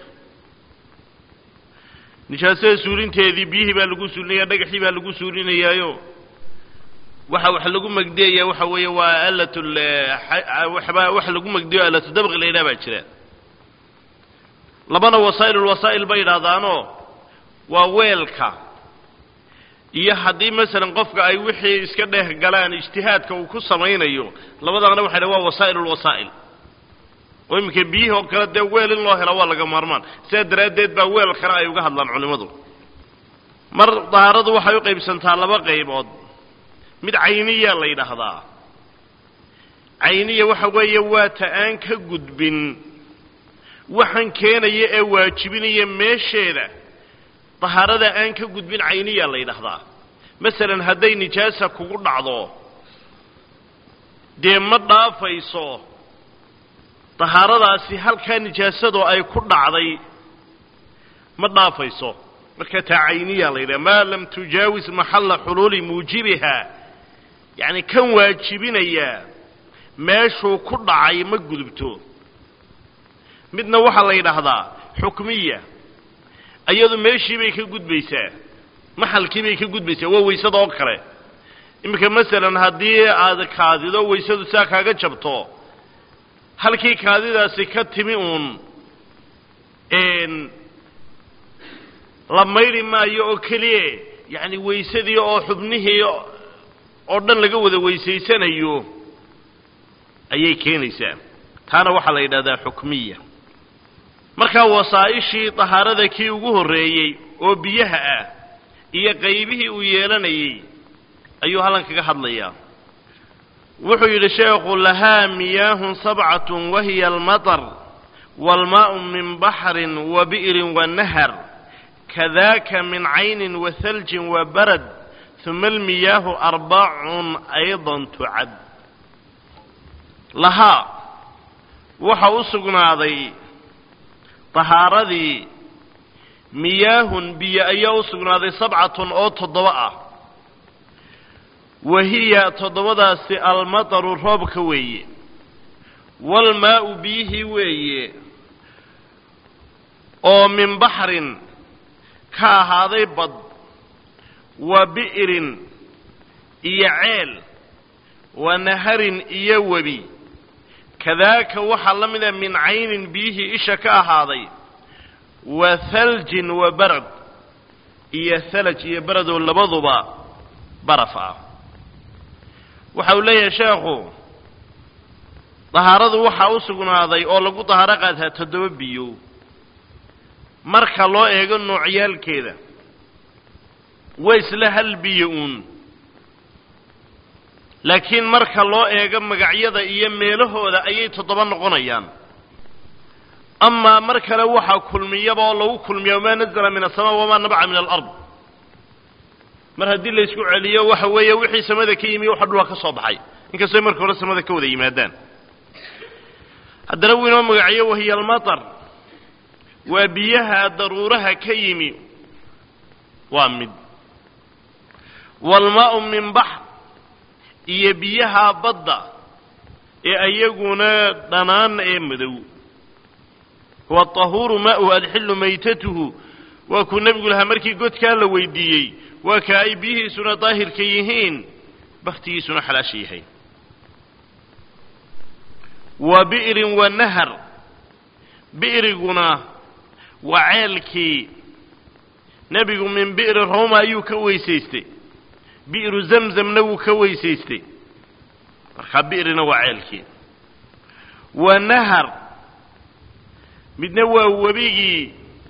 nijaasada suulinteedii biyihii baa lagu suulinaya dhagaxii baa lagu suulinayaayo waxa wax lagu magdiyayaa waxa weeye waa alatul waxba wax lagu magdiyo alatu dabqi la yidhaha baa jira labana wasaa'ilulwasaa'il bay yidhaahdaanoo waa weelka iyo haddii masalan qofka ay wixii iska dheeh galaan ijtihaadka uu ku samaynayo labadaana waxay dhahan waa wasaa'ilulwasaa'il oo iminka biyihii oo kale dee weel in loo helo waa laga maarmaan sidaa daraaddeed baa weelkana ay uga hadlaan culimmadu mar dahaaradu waxay u qaybsantaa laba qaybood mid cayniya la yidhaahdaa cayniya waxa weeye waa ta aan ka gudbin waxaan keenaya ee waajibinaya meesheeda dahaarada aan ka gudbin cayniya la yidhaahdaa masalan hadday nijaasa kugu dhacdo dee ma dhaafayso dahaaradaasi halkaa nijaasadoo ay ku dhacday ma dhaafayso marka taa cayniya la yidhaha maa lam tujaawis maxalla xuluuli muujibiha yacni kan waajibinayaa meeshuu ku dhacay ma gudubto midna waxaa la yidhaahdaa xukmiya iyadu meeshii bay ka gudbaysaa maxalkii bay ka gudbaysaa waa waysada oo kale iminka masalan haddii aad kaadido waysadu saa kaaga jabto halkii kaadidaasi ka timi uun la maydhi maayo oo keliye yacni waysadii oo xubnihii oo dhan laga wada weysaysanayo ayay keenaysaa taana waxaa la yidhahdaa xukmiya markaa wasaa'ishii dahaarada kii ugu horreeyey oo biyaha ah iyo qaybihii uu yeelanayey ayuu hallan kaga hadlayaa wuxuu yidhi sheekhu lahaa miyaahun sabcatun wahiya almatar waalmaa'u min baxrin wa bi'rin wa nahar kadaaka min caynin wa haljin wa barad uma almiyaahu arbacun aydan tucad lahaa waxa u sugnaaday tahaaradii miyaahun biyo ayaa u sugnaaday sabcatun oo toddoba ah wa hiya toddobadaasi almataru roobka weeye waalmaa'u biyihii weeye oo min baxrin ka ahaaday bad wa bi'rin iyo ceel wa naharin iyo webi kadaaka waxaa la mida min caynin biyihii isha ka ahaaday wa haljin wa barad iyo halaj iyo baradoo labaduba baraf ah waxa uu leeyahay sheekhu dahaaradu waxaa u sugnaaday oo lagu dahaaro qaataa toddoba biyo marka loo eego noocyaalkeeda waa isla hal biyo uun laakiin marka loo eego magacyada iyo meelahooda ayay toddoba noqonayaan amaa mar kale waxaa kulmiyaba oo lagu kulmiya wamaa nazala min asamaa wamaa nabca min alard mar haddii la isku celiyo waxa weeye wixii samada ka yimi waxa dhulka ka soo baxay inkastoy marka hore samada ka wada yimaadaan haddana wuu inoo magaciyo wahiya almatar waa biyaha daruuraha ka yimi waa mid waalmaa'u min baxr iyo biyaha badda ee ayaguna dhanaan ee madow huwa tahuuru maa'uhu alxillu maytatuhu waa kuu nebigu lahaa markii godkaa la weydiiyey waa ka ay biyihiisuna daahirka yihiin bakhtigiisuna xalaasha yahay wa bi'rin wa nahar bi'riguna waa ceelkii nebigu min bi'ri roma ayuu ka weysaystay bi'ru zamzamna wuu ka weysaystay markaa bi'rina waa ceelkii wa nahar midna waa webigii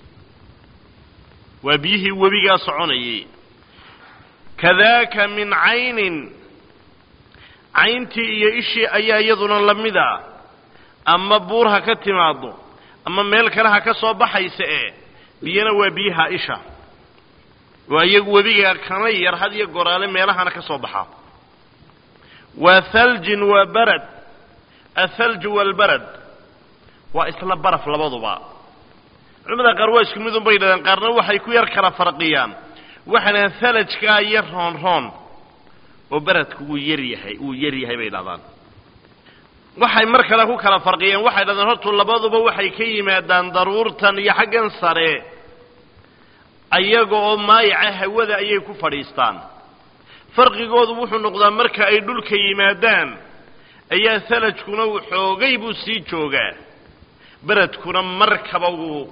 waa biyihii webigaa soconayay kadaaka min caynin cayntii iyo ishii ayaa iyaduna la mid a ama buur ha ka timaado ama meel kale ha ka soo baxaysa ee biyana waa biyaha isha waa iyagu webiga kana yar had iyo goraale meelahana ka soo baxa waa haljin waa barad athalju waalbarad waa isla baraf labaduba culamada qaar waa isku midun bay yidhahdeen qaarna waxay ku yar kala farqiyaan waxay dhahdeen halajkaa yar roon roon oo beredku wuu yar yahay wuu yar yahay bay dhahdaan waxay mar kale ku kala farqiyeen waxay dhahdeen hortu labaduba waxay ka yimaadaan daruurtan iyo xaggan sare ayaga oo maayaca hawada ayay ku fadhiistaan farqigoodu wuxuu noqdaa marka ay dhulka yimaadaan ayaa halajkuna uu xoogay buu sii joogaa beredkuna markaba wuu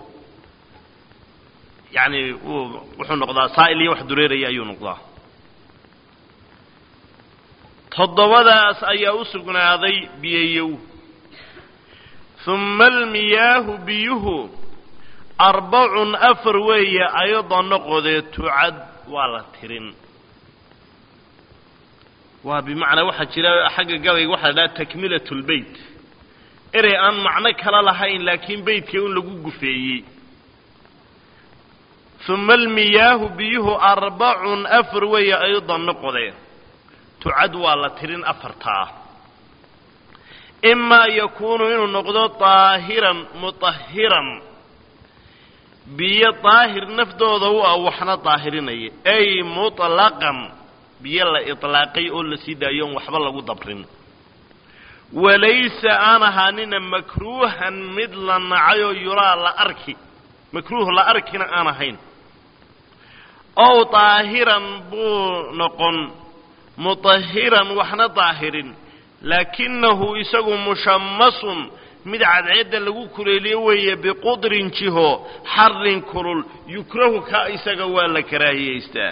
yacani wuu wuxuu noqdaa saa'il iyo wax dureeraya ayuu noqdaa toddobadaas ayaa u sugnaaday biyayow humma almiyaahu biyuhu arbacun afar weeye ayadoo noqodee tucad waa la tirin waa bimacnaa waxaa jira xagga gabayga waxaa la dhaha takmilat lbeyt erey aan macno kala lahayn laakiin beytka un lagu gufeeyey uma almiyaahu biyuhu arbacun afar weeye ayadoo noqodee tucad waa la tirin afartaa imaa yakuunu inuu noqdo daahiran mutahiran biyo daahir naftooda u ah waxna daahirinaya ay muطlaqan biyo la iطlaaqay oo la sii daayo on waxba lagu dabrin walaysa aan ahaanina makruuhan mid la nacayoo yuraa la arki makruuh la arkina aan ahayn ow daahiran buu noqon mutahiran waxna daahirin laakinahu isagu mushamasun mid cadceedda lagu kuleeliyo weeye biqudrin jiho xarin kulul yukrahu ka isaga waa la karaahiyaystaa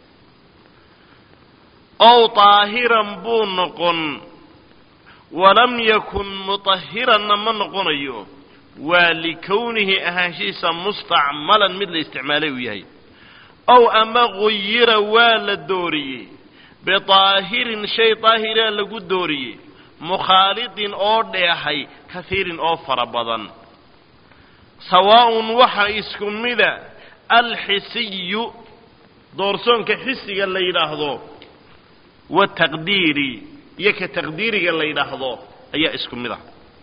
ow daahiran buu noqon walam yakun mutahiranna ma noqonayo waa likownihi ahaanshihiisa mustacmalan mid la isticmaalay uu yahay ow ama guyira waa la dooriyey bidaahirin shay daahiraa lagu dooriyey mukhaalidin oo dheehay kaiirin oo fara badan sawaa'un waxa isku mida alxisiyu doorsoonka xisiga la yidhaahdo wataqdiiri iyo ka taqdiiriga la yidhaahdo ayaa isku mid ah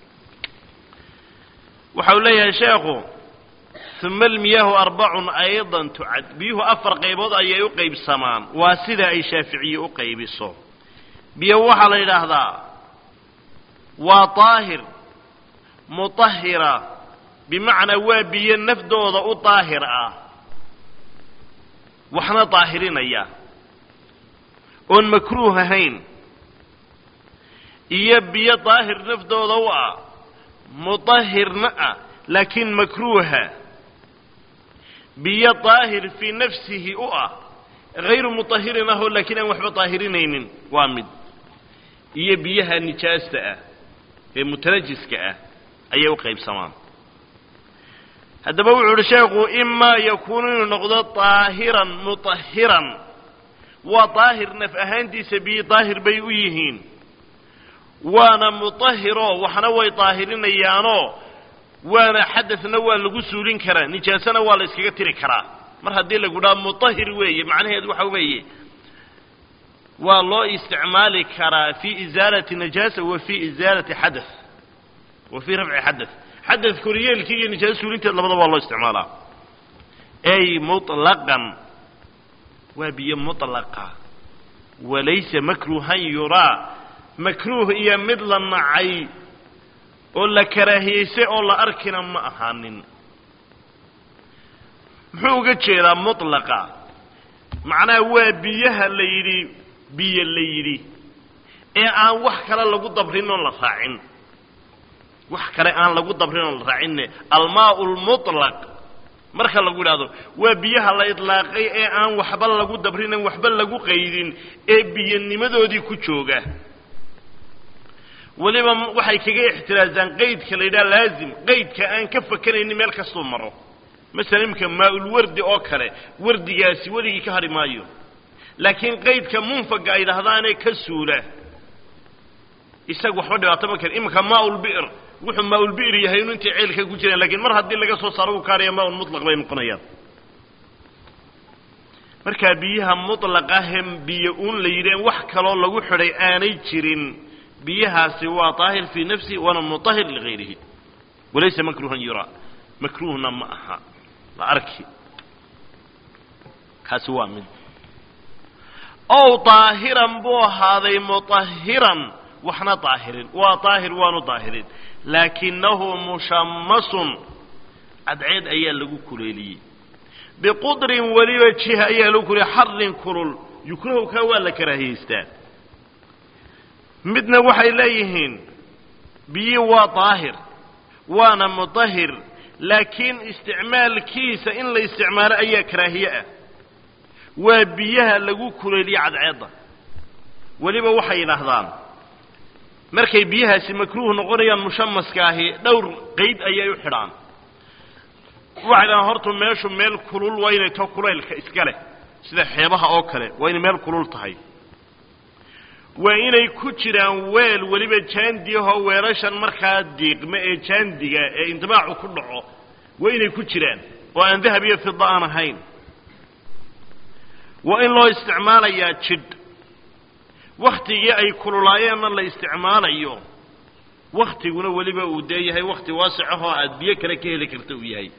waxa uu leeyahay sheekhu uma almiyaahu arbacun aydan tucad biyuhu afar qaybood ayay u qaybsamaan waa sida ay shaaficiye u qaybiso biyo waxaa la yidhaahdaa waa daahir mutahira bimacnaa waa biyo nafdooda u daahir ah waxna daahirinaya oon makruuh ahayn iyo biyo daahir naftooda u ah mutahirna ah laakiin makruuha biyo daahir fii nafsihi u ah hayru mutahirin ahoo laakiin aan waxba daahirinaynin waa mid iyo biyaha nijaasta ah ee mutanajiska ah ayay u qaybsamaan haddaba wuxuu uhi sheekhu imaa yakuunu inuu noqdo daahiran mutahiran waa daahir naf ahaantiisa biyo daahir bay u yihiin waana mutahiro waxna way daahirinayaanoo waana xadadna waa lagu suulin karaa nijaasana waa la iskaga tiri karaa mar haddii lagu dhaha mutahir weeye macnaheedu waxa weeye waa loo isticmaali karaa fii isaalati najaasa wa fii isaalati xadath wa fii rafci xadath xadath koryeelkii iyo nijaasa suulinteed labadaba waa loo isticmaalaa ay muطlaqan waa biyo mutlaqa walaysa makruuhan yuraa makruuh iyo mid la nacay oo la karaahiyeysay oo la arkina ma ahaanin muxuu uga jeedaa mutlaqa macnaha waa biyaha la yidhi biyo la yidhi ee aan wax kale lagu dabrin oon la raacin wax kale aan lagu dabrin oon la raacinne almaau lmutlaq marka lagu idhaahdo waa biyaha la idlaaqay ee aan waxba lagu dabrin aan waxba lagu qaydin ee biyanimadoodii ku jooga weliba waxay kaga ixtiraazaan qaydka la yidhaha laazim qaydka aan ka fakanaynin meel kastuu maro masalan imika maa-ulwardi oo kale wardigaasi weligii ka hadhi maayo laakiin qaydka munfaga ay dhahdaanee ka suula isaga waxba dhibaato ma keen iminka maaulbi'r wuxuu maaulbi'r yahay inu intay ceelka ku jiraan lakiin mar haddii laga soo saaro uu kaadhaya maaun mutlaq bay noqonayaan markaa biyaha mutlaqahe biyo uun la yidhi wax kaloo lagu xidhay aanay jirin biyahaasi waa daahir fii nafsihi waana mutahir ligayrihi walaysa makruuhan yuraa makruuhna ma aha la arki kaasi waa mid ow daahiran buu ahaaday mutahiran waxna daahirin waa daahir waanu daahirin laakinahu mushamasun cadceed ayaa lagu kuleeliyey biqudrin weliba jiha ayaa lagu kuleyey xarin kulul yukrahu kaa waa la karaahiyeystaa midna waxay leeyihiin biyii waa daahir waana mudahir laakiin isticmaalkiisa in la isticmaalo ayaa karaahiye ah waa biyaha lagu kuleeliye cadceedda weliba waxay yidhaahdaan markay biyahaasi makruuh noqonayaan mushamaska ahi dhowr qeyd ayay u xidhaan waxay dhahaan horta meeshu meel kulul waa inay to kulaylka iska leh sida xeebaha oo kale waa inay meel kulul tahay waa inay ku jiraan weel weliba jaandiyahoo weelashan markaa diiqme ee jaandiga ee indibaacu ku dhaco waa inay ku jiraan oo aan dahab iyo fida aan ahayn waa in loo isticmaalayaa jidh wakhtigii ay kululaayeenna la isticmaalayo wakhtiguna weliba uu dee yahay wakhti waasicahoo aada biyo kale ka heli karta uu yahay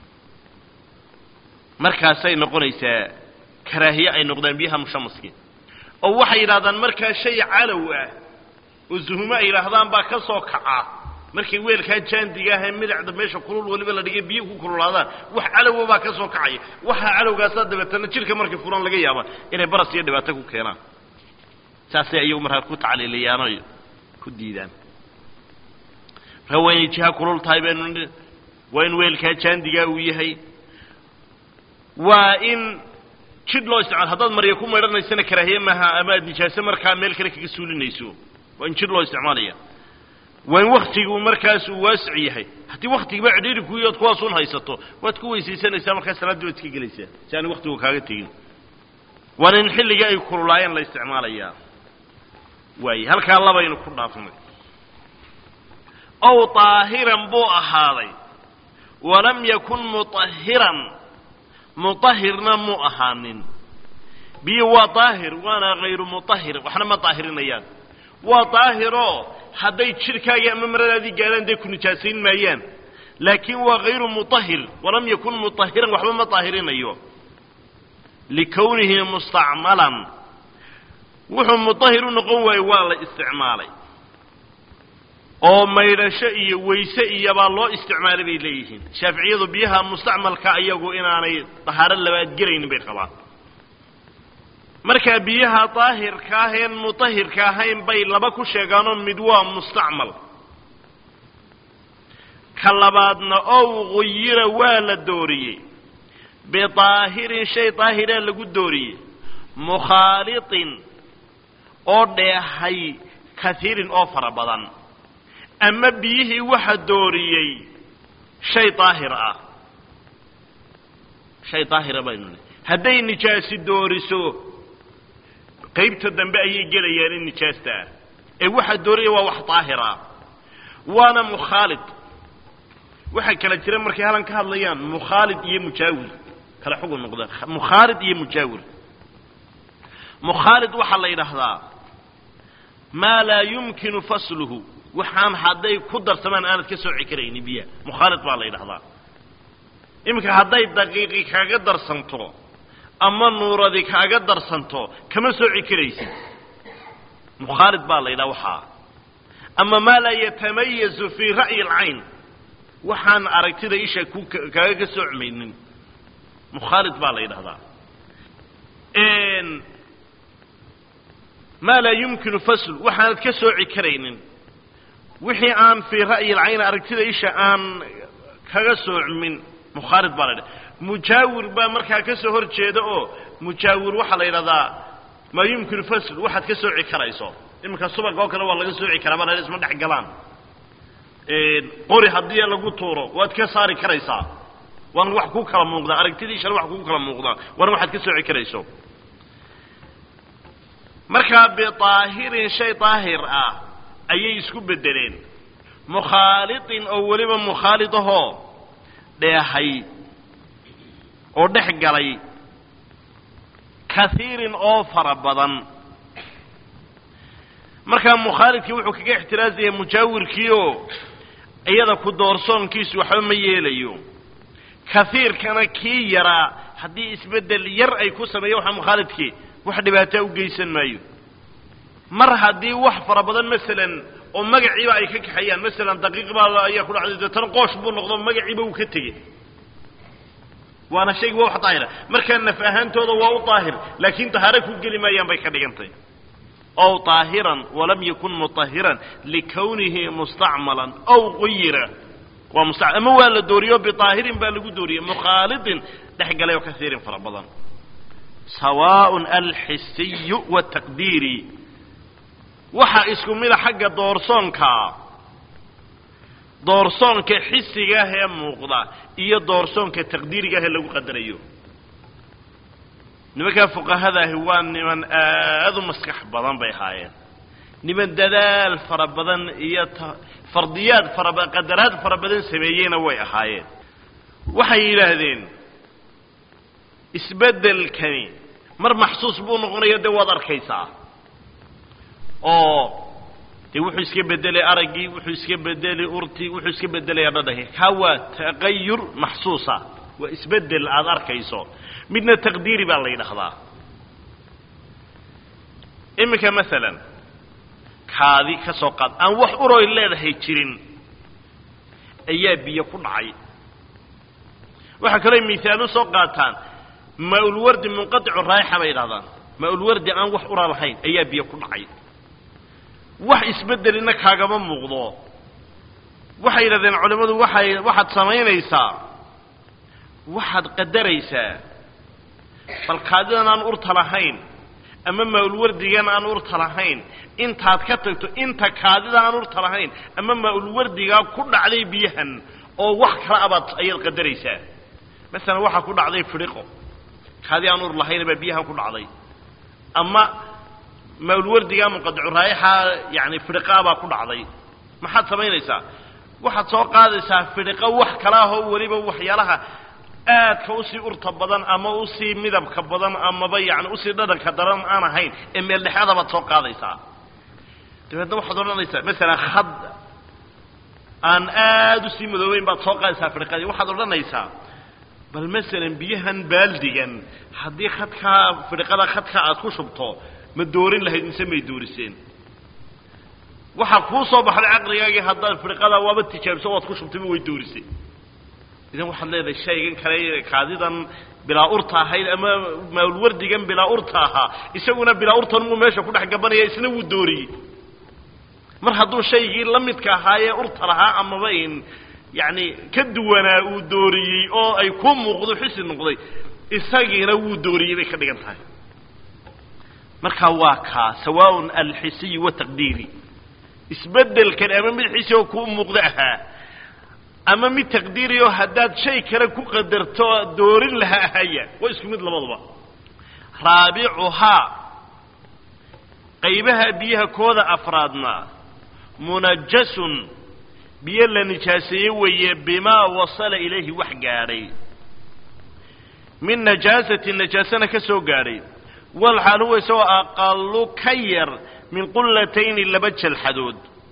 markaasay noqonaysaa karaahiye ay noqdaan biyaha mushamaski oo waxay yidhahdaan markaa shay calow ah oo zuhumo ay yidhaahdaan baa ka soo kaca markay weelkaa jaandiga ahee midacda meesha kulul weliba la dhigay biyo ku kululaadaan wax calowa baa ka soo kacaya waxaa calowgaasaa dabeetana jidhka markay fulaan laga yaaba inay baras iyo dhibaato ku keenaan saasay ayagu markaa ku tacliiliyaanoy ku diidaan markaa waa inay jiha kulul tahay baynu waa in weelkaa jaandigaa uu yahay waa in jidh loo isticmaalo haddaad marya ku maydhanaysana karaahiye maaha ama aad nijaaso markaa meel kale kaga suulinayso waa in jidh loo isticmaalaya waa in waktigu markaas uu waasic yahay haddii waktigiba cidhiiri kuyood kuwaasun haysato waad ku weysaysanaysaa markaa salaaddii waad iska gelaysaa si aan waktigu kaaga tegin waana in xilligii ay kululaayeen la isticmaalayaa waaye halkaa labaynu ku dhaafnay ow daahiran buu ahaaday walam yakun mutahiran mutahirna mu ahaanin biyo waa daahir waana hayru mutahir waxna ma daahirinayaan waa daahiroo hadday jidhkaagii ama maradaadii gaadhaan dee ku nijaasayn maayaan laakiin waa hayru mutahir walam yakun mutahiran waxba ma daahirinayo likownihi mustacmalan wuxuu mutahir u noqon waayey waa la isticmaalay oo maydhasho iyo weyse iyobaa loo isticmaalay bay leeyihiin shaaficiyadu biyaha mustacmalka iyagu inaanay dahaaro labaad gelaynin bay qabaan markaa biyaha daahirka aheen mutahirka ahayn bay laba ku sheegaanoo mid waa mustacmal ka labaadna ow guyira waa la dooriyey bidaahirin shay daahiraa lagu dooriyey mukhaaliطin oo dheehay kaiirin oo fara badan ama biyihii waxa dooriyey shay daahir ah shay daahira baynu nihi hadday nijaasi dooriso qaybta dambe ayay gelayaan in nijaasta ah ee waxa dooriyay waa wax daahira waana mukhaalid waxaa kala jira markay halan ka hadlayaan mukhaalid iyo mujaawir kala xugun noqda mukhaalid iyo mujaawir mukhaalid waxaa la yidhaahdaa maa laa yumkinu fasluhu waxaan hadday ku darsamaan aanad ka sooci karayni biyaha mukhaalid baa la yidhahdaa iminka hadday daqiiqi kaaga darsanto ama nuuradi kaaga darsanto kama sooci karaysid mukhaalid baa la yidhaha waxaa ama maa laa yatamayazu fii ra'yi alcayn waxaan aragtida isha ku kaaga ka soocmaynin mukhaalid baa la yidhahdaa maa laa yumkinu fasl waxaanad ka sooci karaynin wixii aan fii ra'yi alcayn aragtida isha aan kaga soocmin mukhaalid baa la yidhaha mujaawir baa markaa ka soo hor jeeda oo mujaawir waxaa la yidhahdaa maa yumkinu fasl waxaad ka sooci karayso iminka subag oo kale waa laga sooci karaa baa isma dhex galaan qori haddii lagu tuuro waad ka saari karaysaa waana wax kuu kala muuqdaa aragtidiishana wax kuu kala muuqdaa waana waxaad ka sooci karayso markaa bidaahirin shay daahir ah ayay isku beddeleen mukhaaliطin oo weliba mukhaalid ahoo dheehay oo dhex galay kaiirin oo fara badan markaa mukhaalidkii wuxuu kaga ixtiraazaya mujaawirkiioo iyada ku doorsoonkiisu waxba ma yeelayo kaiirkana kii yaraa haddii isbeddel yar ay ku sameeya waxa mukhaalidkii wax dhibaataa u geysan maayo mar haddii wax fara badan masalan oo magaciiba ay ka kaxeeyaan masalan daqiiq baa ayaa ku dhacday deetana qoosh buu noqdo magaciiba uu ka tegey waana shayga waa wax daahira markaa naf ahaantooda waa u daahir laakiin dahaaro ku geli maayaan bay ka dhigantay ow طaahiran walam yakun muطahiran likawnihi mustacmalan ow quyira waa musta ama waa la dooriyo biطaahirin baa lagu dooriyey mukhaalidin dhex galay oo kasiirin fara badan sawaaء alxisiyu wالtaqdiiri waxaa isku mida xagga doorsoonka doorsoonka xisiga ah ee muuqda iyo doorsoonka taqdiiriga ah ee lagu qadarayo nimankaa fuqahadaahi waa niman aad u maskax badan bay ahaayeen niman dadaal fara badan iyo fardiyaad faraba qadaraad fara badan sameeyeyna way ahaayeen waxay yidhaahdeen isbeddelkani mar maxsuus buu noqonaya dee waad arkaysaa oo dee wuxuu iska bedelay araggii wuxuu iska bedelay urtii wuxuu iska bedelaya dhadhanki kaa waa taqayur maxsuusa waa isbedel aada arkayso midna taqdiiri baa la yidhaahdaa iminka masalan kaadi ka soo qaad aan wax uroy leedahay jirin ayaa biyo ku dhacay waxaa kaloo mihaal u soo qaataan maa-ulwardi munqaticu raayixa bay yidhahdaan maa-ulwardi aan wax ura lahayn ayaa biyo ku dhacay wax isbeddelina kaagama muuqdo waxay yidhahdeen culimmadu waxay waxaad samaynaysaa waxaad qadaraysaa bal kaadidan aan urta lahayn ama maa-ulwardigan aan urta lahayn intaad ka tagto inta kaadida aan urta lahayn ama maa-ulwardigaa ku dhacday biyahan oo wax kala abaad ayaad qadaraysaa masalan waxaa ku dhacday fidhiqo kaadi aan ur lahayn baa biyahan ku dhacday ama maa-ulwardigaa munqadicu raayaxa yani fidhiqaa baa ku dhacday maxaad samaynaysaa waxaad soo qaadaysaa fidhiqo wax kala ahoo weliba waxyaalaha aadka usii urta badan ama usii midabka badan amaba yani usii dhadhanka daran aan ahayn ee meel dhexaada baad soo qaadaysaa dabeedna waxaad odhanaysaa masalan had aan aada usii madoobeyn baad soo qaadaysaa fidhiqadii waxaad odhanaysaa bal masalan biyahan baaldigan haddii khadkaa fidhiqada khadka aad ku shubto ma doorin lahayd mise may dooriseen waxaa kuu soo baxday caqligaagii haddaad fidhiqadaa waaba tijaabiso waad ku shubtayba way doorisay idan waxaad leedahay shaygan kale kaadidan bilaa urta ahayd ama maalwardigan bilaa urta ahaa isaguna bilaa urtan muu meesha ku dhex gabanaya isna wuu dooriyey mar hadduu shaygii la midka ahaayee urta lahaa amaba in yacni ka duwanaa uu dooriyey oo ay ku muuqdo xisi noqday isagiina wuu dooriyey bay ka dhigan tahay marka waa kaa sawaaء alxisiyu wataqdiiri isbedelkan ama mid xisi oo kuu muuqdo ahaa ama mid taqdiiri oo haddaad shay kale ku qadarto doorin laha ahaya waa isku mid labadaba raabicuhaa qaybaha biyaha kooda afraadna munajasun biyo la nijaaseeye weeye bimaa wasala ilayhi wax gaadhay min najaasatin najaasana ka soo gaadhay walxaal huwa isagoo aqalu ka yar min qullatayni laba jalxadood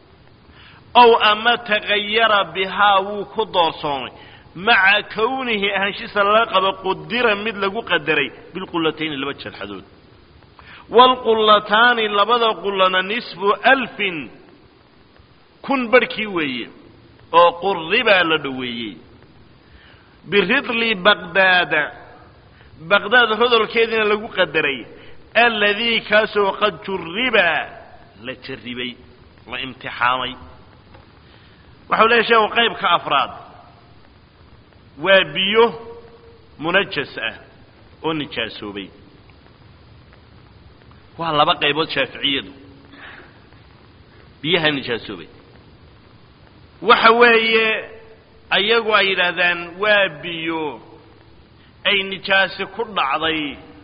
ow ama tagayara bihaa wuu ku doorsoomay maca kownihi ahaanshiisa lala qabo qudira mid lagu qadaray bilqullatayni laba jalxadood waalqullataani labada qullana nisfu alfin kun barhkii weeye oo qurribaa la dhoweeyey biridli baqdaada baqdaad rodolkeediina lagu qadaray aladii kaasoo qad jurriba la jarribay la imtixaamay waxau leeyahy sheekhu qaybka afraad waa biyo munajas ah oo nijaasoobay waa laba qaybood shaaficiyadu biyaha nijaasoobay waxa weeye ayagu ay yidhaahdaan waa biyo ay nijaasi ku dhacday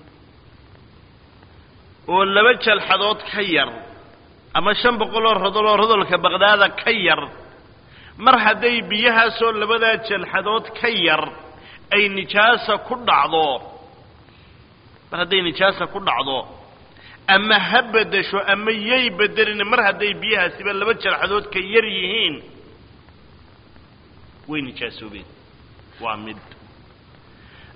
oo laba jalxadood ka yar ama shan boqoloo rodoloo rodolka baqdaada ka yar mar hadday biyahaasoo labadaa jalxadood ka yar ay nijaasa ku dhacdo mar hadday nijaasa ku dhacdo ama ha beddesho ama yay beddelin mar hadday biyahaasiba laba jalxadood ka yar yihiin way nijaasoobeen waa mid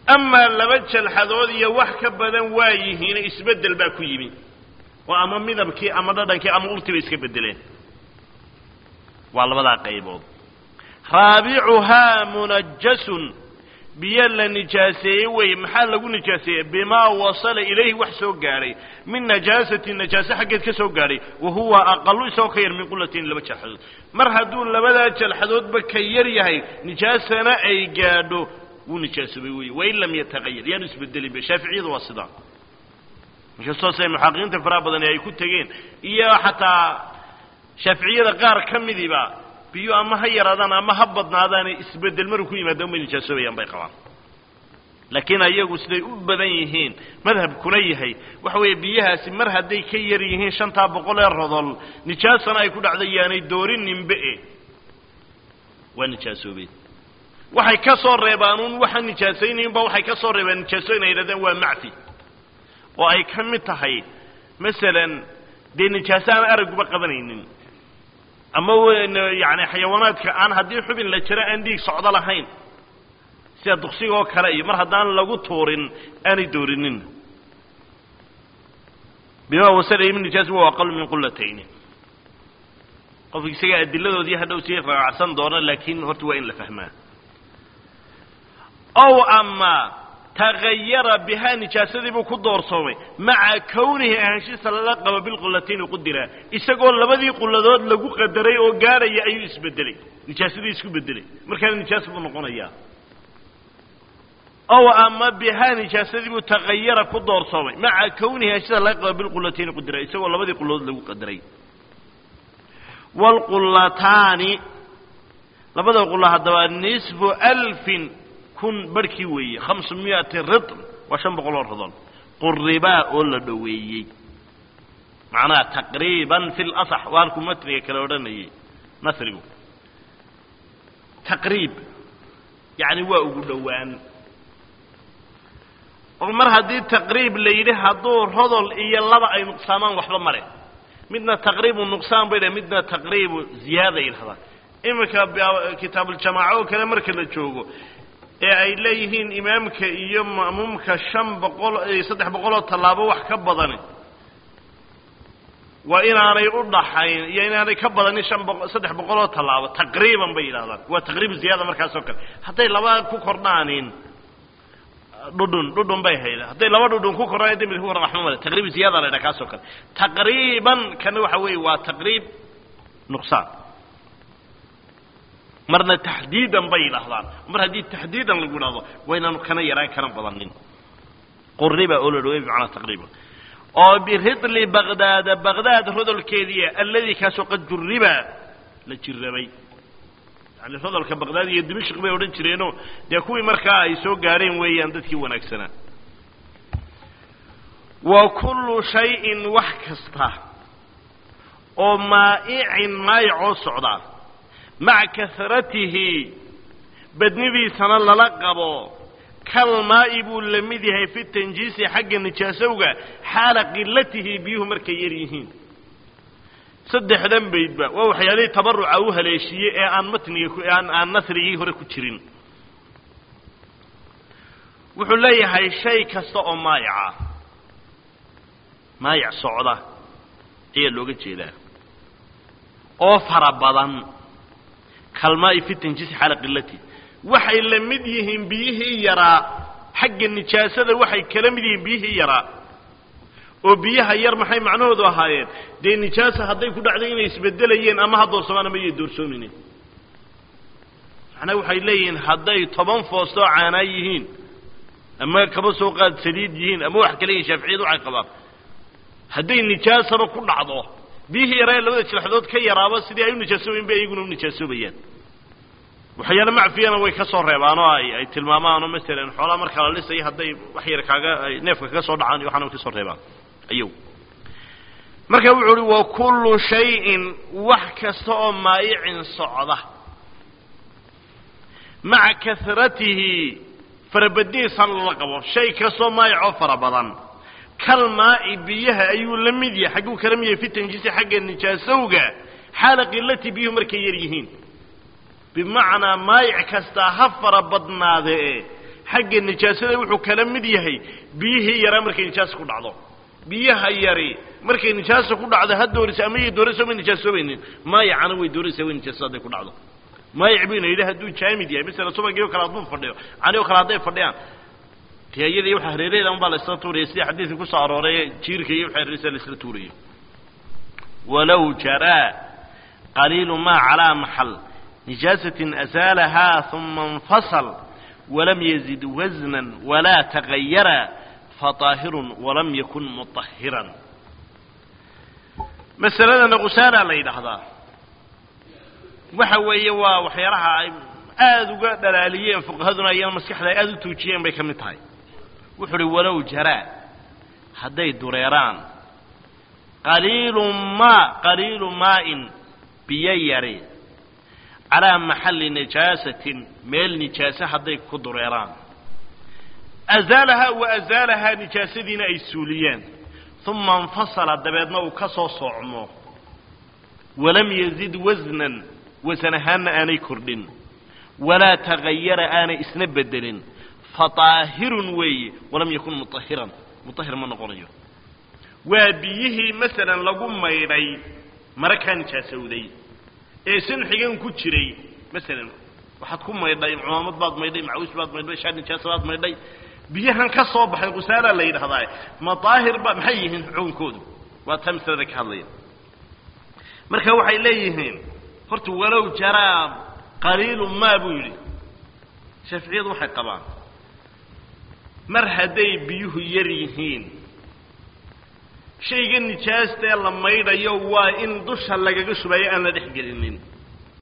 amaa laba jalxadood iyo wax ka badan waa yihiin isbeddel baa ku yimi oo ama midabkii ama dhadhankii ama urtiba iska beddeleen waa labadaa qaybood raabicuhaa munajasun biyo la nijaaseeyey wey maxaa lagu nijaaseeyey bimaa wasala ilayhi wax soo gaadhay min najaasati najaase xaggeed ka soo gaadhay wa huwa aqalu isagoo ka yar min qulatin laba jalxadood mar hadduu labadaa jalxadoodba ka yar yahay nijaasana ay gaadho wuu nijaasoobay wey wain lam yataqayar yaanu isbedelinba shaaficiyadu waa sidaa inkastoo se muxaqiqiinta faraha badani ay ku tegeen iyo xataa shaaficiyada qaar ka midiba biyo ama ha yaraadaan ama ha badnaadaane isbedel maruu ku yimaada umay nijaasobayaan bay qabaan laakiin ayagu siday u badan yihiin madhabkuna yahay waxa weeye biyahaasi mar hadday ka yar yihiin shantaa boqol ee rodol nijaasana ay ku dhacda yaanay doorininbe waa nijaasoobeen waxay ka soo reebaan un waxa nijaasaynaynba waxay ka soo reebaan nijaasoyn ay yidhahdeen waa macfi oo ay ka mid tahay masalan dee nijaaso aan araguba qabanaynin ama yani xayawaanaadka aan haddii xubin la jiro aan dhiig socdo lahayn sida duksiga oo kale iyo mar haddaan lagu tuurin aanay doorinin bima wasala min nijaas wa aqalu min qulatayni qofka isaga adiladoodii hadhow sii raacsan doona laakiin horta waa in la fahmaa ow ama tagayara bihaa nijaasadii buu ku doorsoomay maca kownihi ahaanshiisa lala qabo bilqulatayni qudira isagoo labadii quladood lagu qadaray oo gaadhaya ayuu isbedelay nijaasadii isku bedelay markaana nijaas buu noqonayaa ow ama bihaa nijaasadii buu tagayara ku doorsoomay maca kownihi ahaanshiisa laga qabo bilqulatayni qudira isagoo labadii quladood lagu qadaray waalqulataani labada qulla haddaba nisfu alfin kun barhkii weeye hamsu miyati ritm waa shan boqol oo rodol quribaa oo la dhoweeyey macnaha taqriiban fi lasax waa halkuu matniga kale odhanayay nasrigu taqriib yacni waa ugu dhowaan oo mar haddii taqriib la yidhi hadduu rodol iyo laba ay nuqsaamaan waxba male midna taqriibu nuqsaan bay dhah midna taqriibu ziyaada yidhahdaan iminka kitaabuljamaaco oo kale marka la joogo ee ay leeyihiin imaamka iyo ma'muumka shan boqol saddex boqoloo tallaabo wax ka badani waa inaanay u dhaxayn iyo inaanay ka badanin shan boqo saddex boqoloo tallaabo taqriiban bay yidhahdaan waa taqriib ziyaada markaas oo kale hadday laba ku kordhaanin dhudhun dhudhun bay hayda hadday laba dhudhun ku kordhaan dembi ku kordhaan waxma male taqriib ziyaada la ydhaha kaas oo kale taqriiban kana waxa weeye waa taqriib nuqsaan marna taxdiidan bay yidhaahdaan mar haddii taxdiidan lagu idhahdo waa inaanu kana yaraan kana badanin quriba oo la dhawey bimacnaa taqriiban oo biridli baqdaada baqdaad rodolkeediia alladii kaasoo qad juriba la jirabay yani rodolka baqdaad iyo dimashq bay odhan jireenoo dee kuwii markaa ay soo gaadheen weeyaan dadkii wanaagsanaa wa kullu shayin wax kasta oo maa'icin maayicoo socdaa maca kasratihi badnidiisana lala qabo kalmaa'i buu la mid yahay fi tanjiisi xagga nijaasowga xaala qilatihi biyuhu markay yar yihiin saddexdan baydba waa waxyaalihii tabaruca u haleeshiiyey ee aan matniga aan aan nasrigii hore ku jirin wuxuu leeyahay shay kasta oo maayica maayic socda ayaa looga jeedaa oo fara badan kalmaa'i fi tanjiisi xaala qilati waxay la mid yihiin biyihii yaraa xagga nijaasada waxay kala mid yihiin biyihii yaraa oo biyaha yar maxay macnahoodu ahaayeen dee nijaasa hadday ku dhacday inay isbedelayeen ama ha doorsamaan ama yay doorsoominen macnaha waxay leeyihiin hadday toban foostoo caanaa yihiin ama kaba soo qaad saliid yihiin ama wax kale yihin shaaficiyadu waxay qabaan hadday nijaasaba ku dhacdo biyihii yaraa ee labada jilxadood ka yaraaba sidii ay u nijaasoobayen bay iyaguna u nijaasoobayaan waxyaale macfiyana way ka soo reebaan oo ay ay tilmaamaanoo masalan xoolaa markaa la lisaya hadday wax yar kaaga ay neefka kaga soo dhacaan iyo waxaana way ka soo reebaan ayaw marka wuxuu uhi wa kullu shayin wax kasta oo maayicin socda maca kasratihi farabadnihiisana lala qabo shay kastoo maayicoo fara badan kal maa'i biyaha ayuu la mid yahay xagguu kala mid yahay fi tanjiisi xagga nijaasowga xaala qilati biyuhu markay yar yihiin bimacnaa maayic kastaa ha fara badnaadee xagga nijaasada wuxuu kala mid yahay biyihii yaraa markay nijaasa ku dhacdo biyaha yari markay nijaasa ku dhacdo ha doorisa ama yay doorayso ma nijaasoobaynin maayacana way dooraysaa way nijaasada hadday ku dhacdo maayac buu ina yidhi hadduu jaamid yahay masala subagii o kale hadduu fadhiyo cani o kale hadday fadhiyaan dee iyada iyo waxa hareeraheeda un baa la isla tuuraya sidii xadiidka kusoo arooray jiirka iyo waxa hareeraysa la isla tuuraya walow jaraa qaliilu maa calaa maxal nijaasatin asaalahaa uma infasal walam yazid wasnan walaa tagayara faطaahirun walam yakun muطahiran masaladana qusaanaa la yidhaahdaa waxa weeye waa waxyaalaha ay aada uga dhalaaliyeen fuqahaduna iyana maskaxda ay aada u tuujiyeen bay ka mid tahay wuxuu uhi walow jaraa hadday dureeraan qaliilu maa qaliilu maa'in biyo yari calaa maxalli najaasatin meel nijaase hadday ku dureeraan azaalahaa wa azaalahaa nijaasadiina ay suuliyeen uma infasala dabeedna uu ka soo soocmo walam yazid wasnan wasan ahaanna aanay kordhin walaa tagayara aanay isna bedelin fataahirun weeye walam yakun mutahiran mutahir ma noqonayo waa biyihii masalan lagu maydhay mara kaa nijaasowday ee sanxigan ku jiray masalan waxaad ku maydhay cumaamad baad maydhay macawiis baad maydhay shaar nijaasa baad maydhay biyahan ka soo baxay qusaala la yidhahdaa ma daahir ba maxay yihiin xukunkoodu waa taa masalada ka hadlaya marka waxay leeyihiin horta walow jaraa qaliilu maa buu yidhi shaaficiyadu waxay qabaan mar hadday biyuhu yar yihiin shayga nijaasta ee la maydhayo waa in dusha lagaga shubayo aan la dhex gelinin